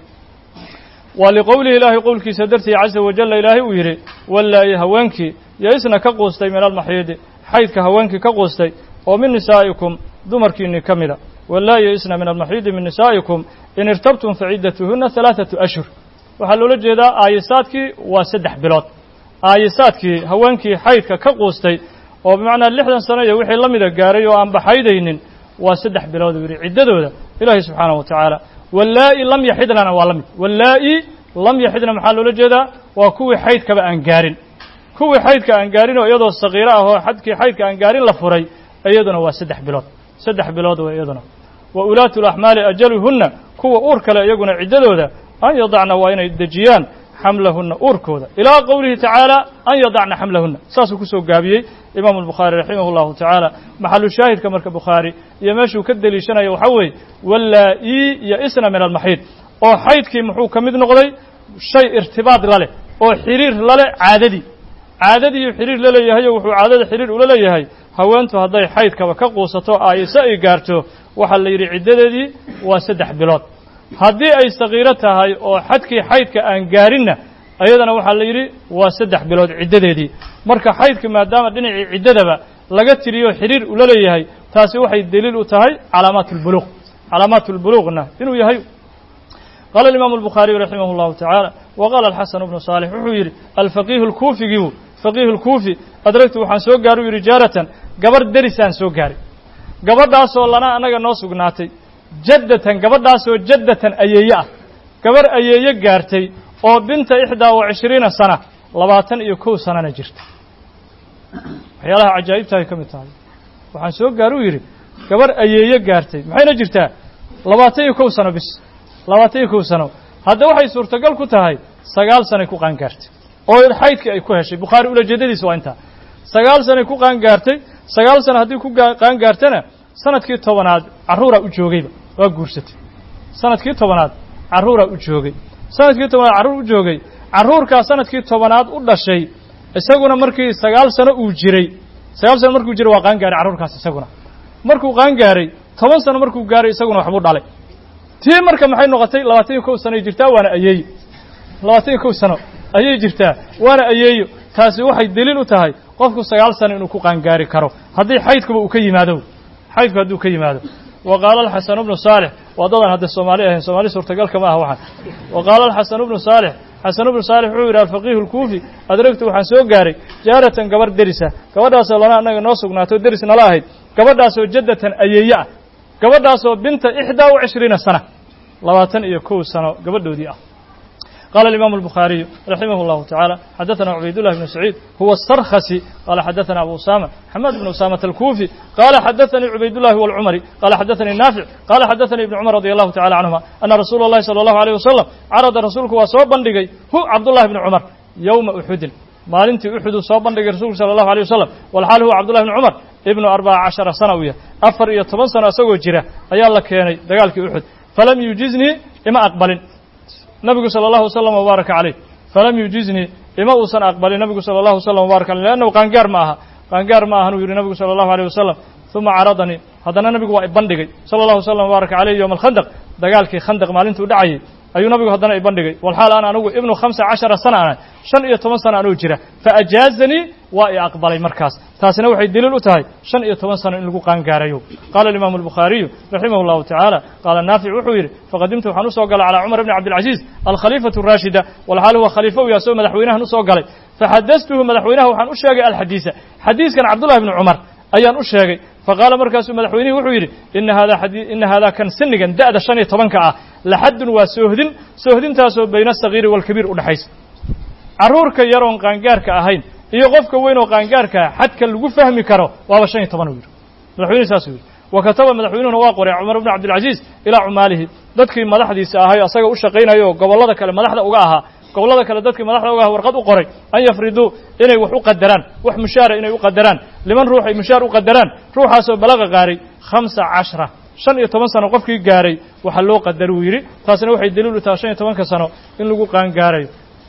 waa liqowlihi ilaahay qowlkiisa dartii caza wajalla ilaahay uu yidhi wallaayi haweenkii yo-isna ka quustay min almaxiidi xaydka haweenkii ka quustay oo min nisaa'ikum dumarkiinni ka mida wallaayi yo-isna min almaxiidi min nisaa'ikum in irtabtum faciddatuhunna halaathatu ashhur waxaa loola jeedaa aayisaadkii waa saddex bilood aayisaadkii haweenkii xaydka ka quustay oo bimacnaa lixdan sano iyo wixii la mida gaaray oo aan baxaydaynin waa saddex bilood uu yidhi ciddadooda ilaahay subxaanahu wa tacaala wallaa'i lam yaxidnana waa la mid wallaa'i lam yaxidna maxaa loola jeedaa waa kuwii xaydkaba aan gaarin kuwii xaydka aan gaarin oo iyadoo sakiiro ah oo xadkii xaydka aan gaarin la furay iyaduna waa saddex bilood saddex bilood waa iyaduna wa ulaatu laxmaali ajaluhunna kuwa uur kale iyaguna ciddadooda an yadacna waa inay dejiyaan xamlahunna uurkooda ilaa qowlihi tacaala an yadacna xamlahunna saasuu kusoo gaabiyey imaamu albukhaari raximah llahu tacaala maxalu shaahidka marka bukhaari iyo meeshuu ka deliishanaya waxaa weeye wallaa-ii iyo isna min almaxiid oo xaydkii muxuu ka mid noqday shay irtibaad la leh oo xiriir la leh caadadii caadadiiu xiriir la leeyahayo wuxuu caadada xiriir ula leeyahay haweentu hadday xaydkaba ka quusato aayise ay gaarto waxaa la yidhi ciddadeedii waa saddex bilood haddii ay sakiiro tahay oo xadkii xaydka aan gaarinna ayadana waxaa la yidhi waa saddex bilood ciddadeedii marka xaydka maadaama dhinacii ciddadaba laga tiriyo xiriir ula leeyahay taasi waxay deliil u tahay calaamaat اlbuluuq calaamaat اlbuluuqna inuu yahay qaala imaamu الbukhaariyu raximah اllahu tacaala wa qaala alxasan bnu saalix wuxuu yidhi alfaqiihu lkuufigiibu faqiihu lkuufi adragtu waxaan soo gaari u yidhi jaaratan gabarh derisaan soo gaaray gabadhaasoo lana annaga noo sugnaatay jaddatan gabadhaasoo jaddatan ayeeye ah gabarh ayeeye gaartay oo binta ixdaa wa cishriina sana labaatan iyo kow sanana jirta waxyaalaha cajaa'ibtahay ka mid tahay waxaan soo gaar u yidhi gabarh ayeeye gaartay maxayna jirtaa labaatan iyo kow sano bis labaatan iyo kow sano hadda waxay suurtagal ku tahay sagaal sanay ku qaangaartay oo xaydkii ay ku heshay bukhaari ulajeedadiisa waa intaa sagaal sanay ku qaangaartay sagaal sano haddii ku qaangaartana sanadkii tobanaad carruuraa u joogayba waa guursatay sanadkii tobanaad carruuraa u joogay sanadkii tobanaad carruur u joogay carruurkaa sanadkii tobanaad u dhashay isaguna markii sagaal sano uu jiray sagaal sano markuu jiray waa qaangaaray carruurkaas isaguna markuu qaangaaray toban sano markuu gaaray isaguna waxbuu dhalay tii marka maxay noqotay labaatan iyo kow sanoy jirtaa waana ayeeyo labaatan iyo kow sano ayay jirtaa waana ayeeyo taasi waxay deliil u tahay qofku sagaal sano inuu ku qaangaari karo haddii xaydkuba uu ka yimaado xaydku hadduu ka yimaado wa qaala alxasanu bnu saalix waa dadan hadda soomaali ahayn soomaali suurtagalka ma aha waxaan wa qaala alxasanu bnu saalix xasanu bnu saalix wuxuu yidhi alfaqiihu lkuufi adragtu waxaan soo gaaray jaaratan gabarh derisa gabadhaasoo lana annaga noo sugnaato deris nala ahayd gabadhaasoo jaddatan ayeeye ah gabadhaasoo binta ixdaa wa cishriina sana labaatan iyo kow sano gabadhoodii ah قال الإمام البخاري رحمه الله تعالى حدثنا عبيد الله بن سعيد هو السرخسي قال حدثنا أبو أسامة حماد بن أسامة الكوفي قال حدثني عبيد الله والعمري قال حدثني نافع قال حدثني ابن عمر رضي الله تعالى عنهما أن رسول الله صلى الله عليه وسلم عرض رسولك وصوب بندقي هو عبد الله بن عمر يوم أحد maalintii uxud uu soo bandhigay rasuulku sala allahu alay wasalam walxaal huwa cabdullahi bni cumar ibnu arbaca cashara sana uu yahay afar iyo toban sano isagoo jira ayaa la keenay dagaalkii uxud falam yujiznii ima aqbalin nabigu sala allahu wasalam wabaaraka caleyh falam yujiznii ima uusan aqbalin nabigu sala allahu wasalam wabarak aleyh leannahu qaangaar ma aha qaangaar ma ahan uu yidhi nabigu sala allahu aleyh wasalam uma caradanii haddana nabigu waa ibandhigay sala allahu wasalam wabaaraka caleyh yowma alkhandaq dagaalkii khandaq maalintuu dhacayay ayuu nabigu haddana ibandhigay walxaal ana anigu ibnu khamsa cashara sana ana shan iyo toban sana anuu jira faajaazanii waa i aqbalay markaas taasina waxay daliil u tahay shan iyo toban sano in lagu qaangaarayo qaala alimaamu albukhaariyu raximah allahu tacaala qaala naafic wuxuu yidhi faqadimtu waxaan usoo galay calaa cumar bni cabdilcaziiz alkhaliifatu raashida walxaal huwa khaliifo u yaasoo madaxweynahan usoo galay faxadastuhu madaxweynaha waxaan u sheegay alxadiisa xadiiskan cabdullahi bni cumar ayaan u sheegay faqaala markaasuu madaxweynihii wuxuu yidhi ina hada ina haadaa kan sinigan da'da shan iyo tobanka ah laxaddun waa soohdin soohdintaasoo bayna asagiiri waalkabiir u dhexaysa carruurka yaroon qaangaarka ahayn iyo qofka weyn oo qaangaarkaa xadka lagu fahmi karo waaba shan iyo toban uu yidhi madaxweynihi saasuu yidhi wa kataba madaxweynuhuna waa qoray cumar bni cabdilcaziiz ilaa cumaalihi dadkii madaxdiisa ahay o asaga u shaqaynayo oo gobollada kale madaxda uga ahaa gobollada kale dadkii madaxda uga aha warqad u qoray an yafriduu inay wax u qadaraan wax mushaara inay u qadaraan liman ruux ay mushaar u qadaraan ruuxaasoo balaqa gaaray khamsa cashra shan iyo toban sano qofkii gaaray waxaa loo qadar uu yidhi taasina waxay daliil u tahay shan iyo tobanka sano in lagu qaangaarayo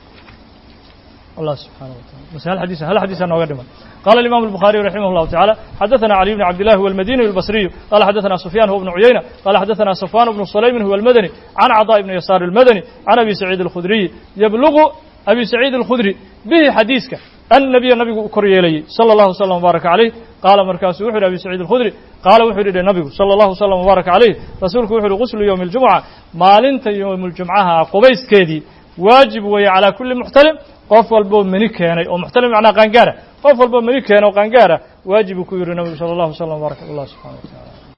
الله سبحانه وتعالى بس هل حديث هل حديث أنه قدما قال الإمام البخاري رحمه الله تعالى حدثنا علي بن عبد الله هو المديني البصري قال حدثنا سفيان هو بن عيينة قال حدثنا صفوان بن سليم هو المدني عن عطاء بن يسار المدني عن أبي سعيد الخدري يبلغ أبي سعيد الخدري به حديثك النبي النبي كري إليه صلى الله وسلم وبارك عليه قال مركز وحر أبي سعيد الخدري قال وحر إلى النبي صلى الله وسلم وبارك عليه رسولك وحر غسل يوم الجمعة ما لنت يوم الجمعة قبيس كيدي واجب وهي على كل محتلم qof walboo meni keenay oo muxtalim macnaa qaangaara qof walboo meni keenay oo qaangaara waajibuu ku yidhi nabigu sala allahu wasalam wbarak allah subxana wa tacala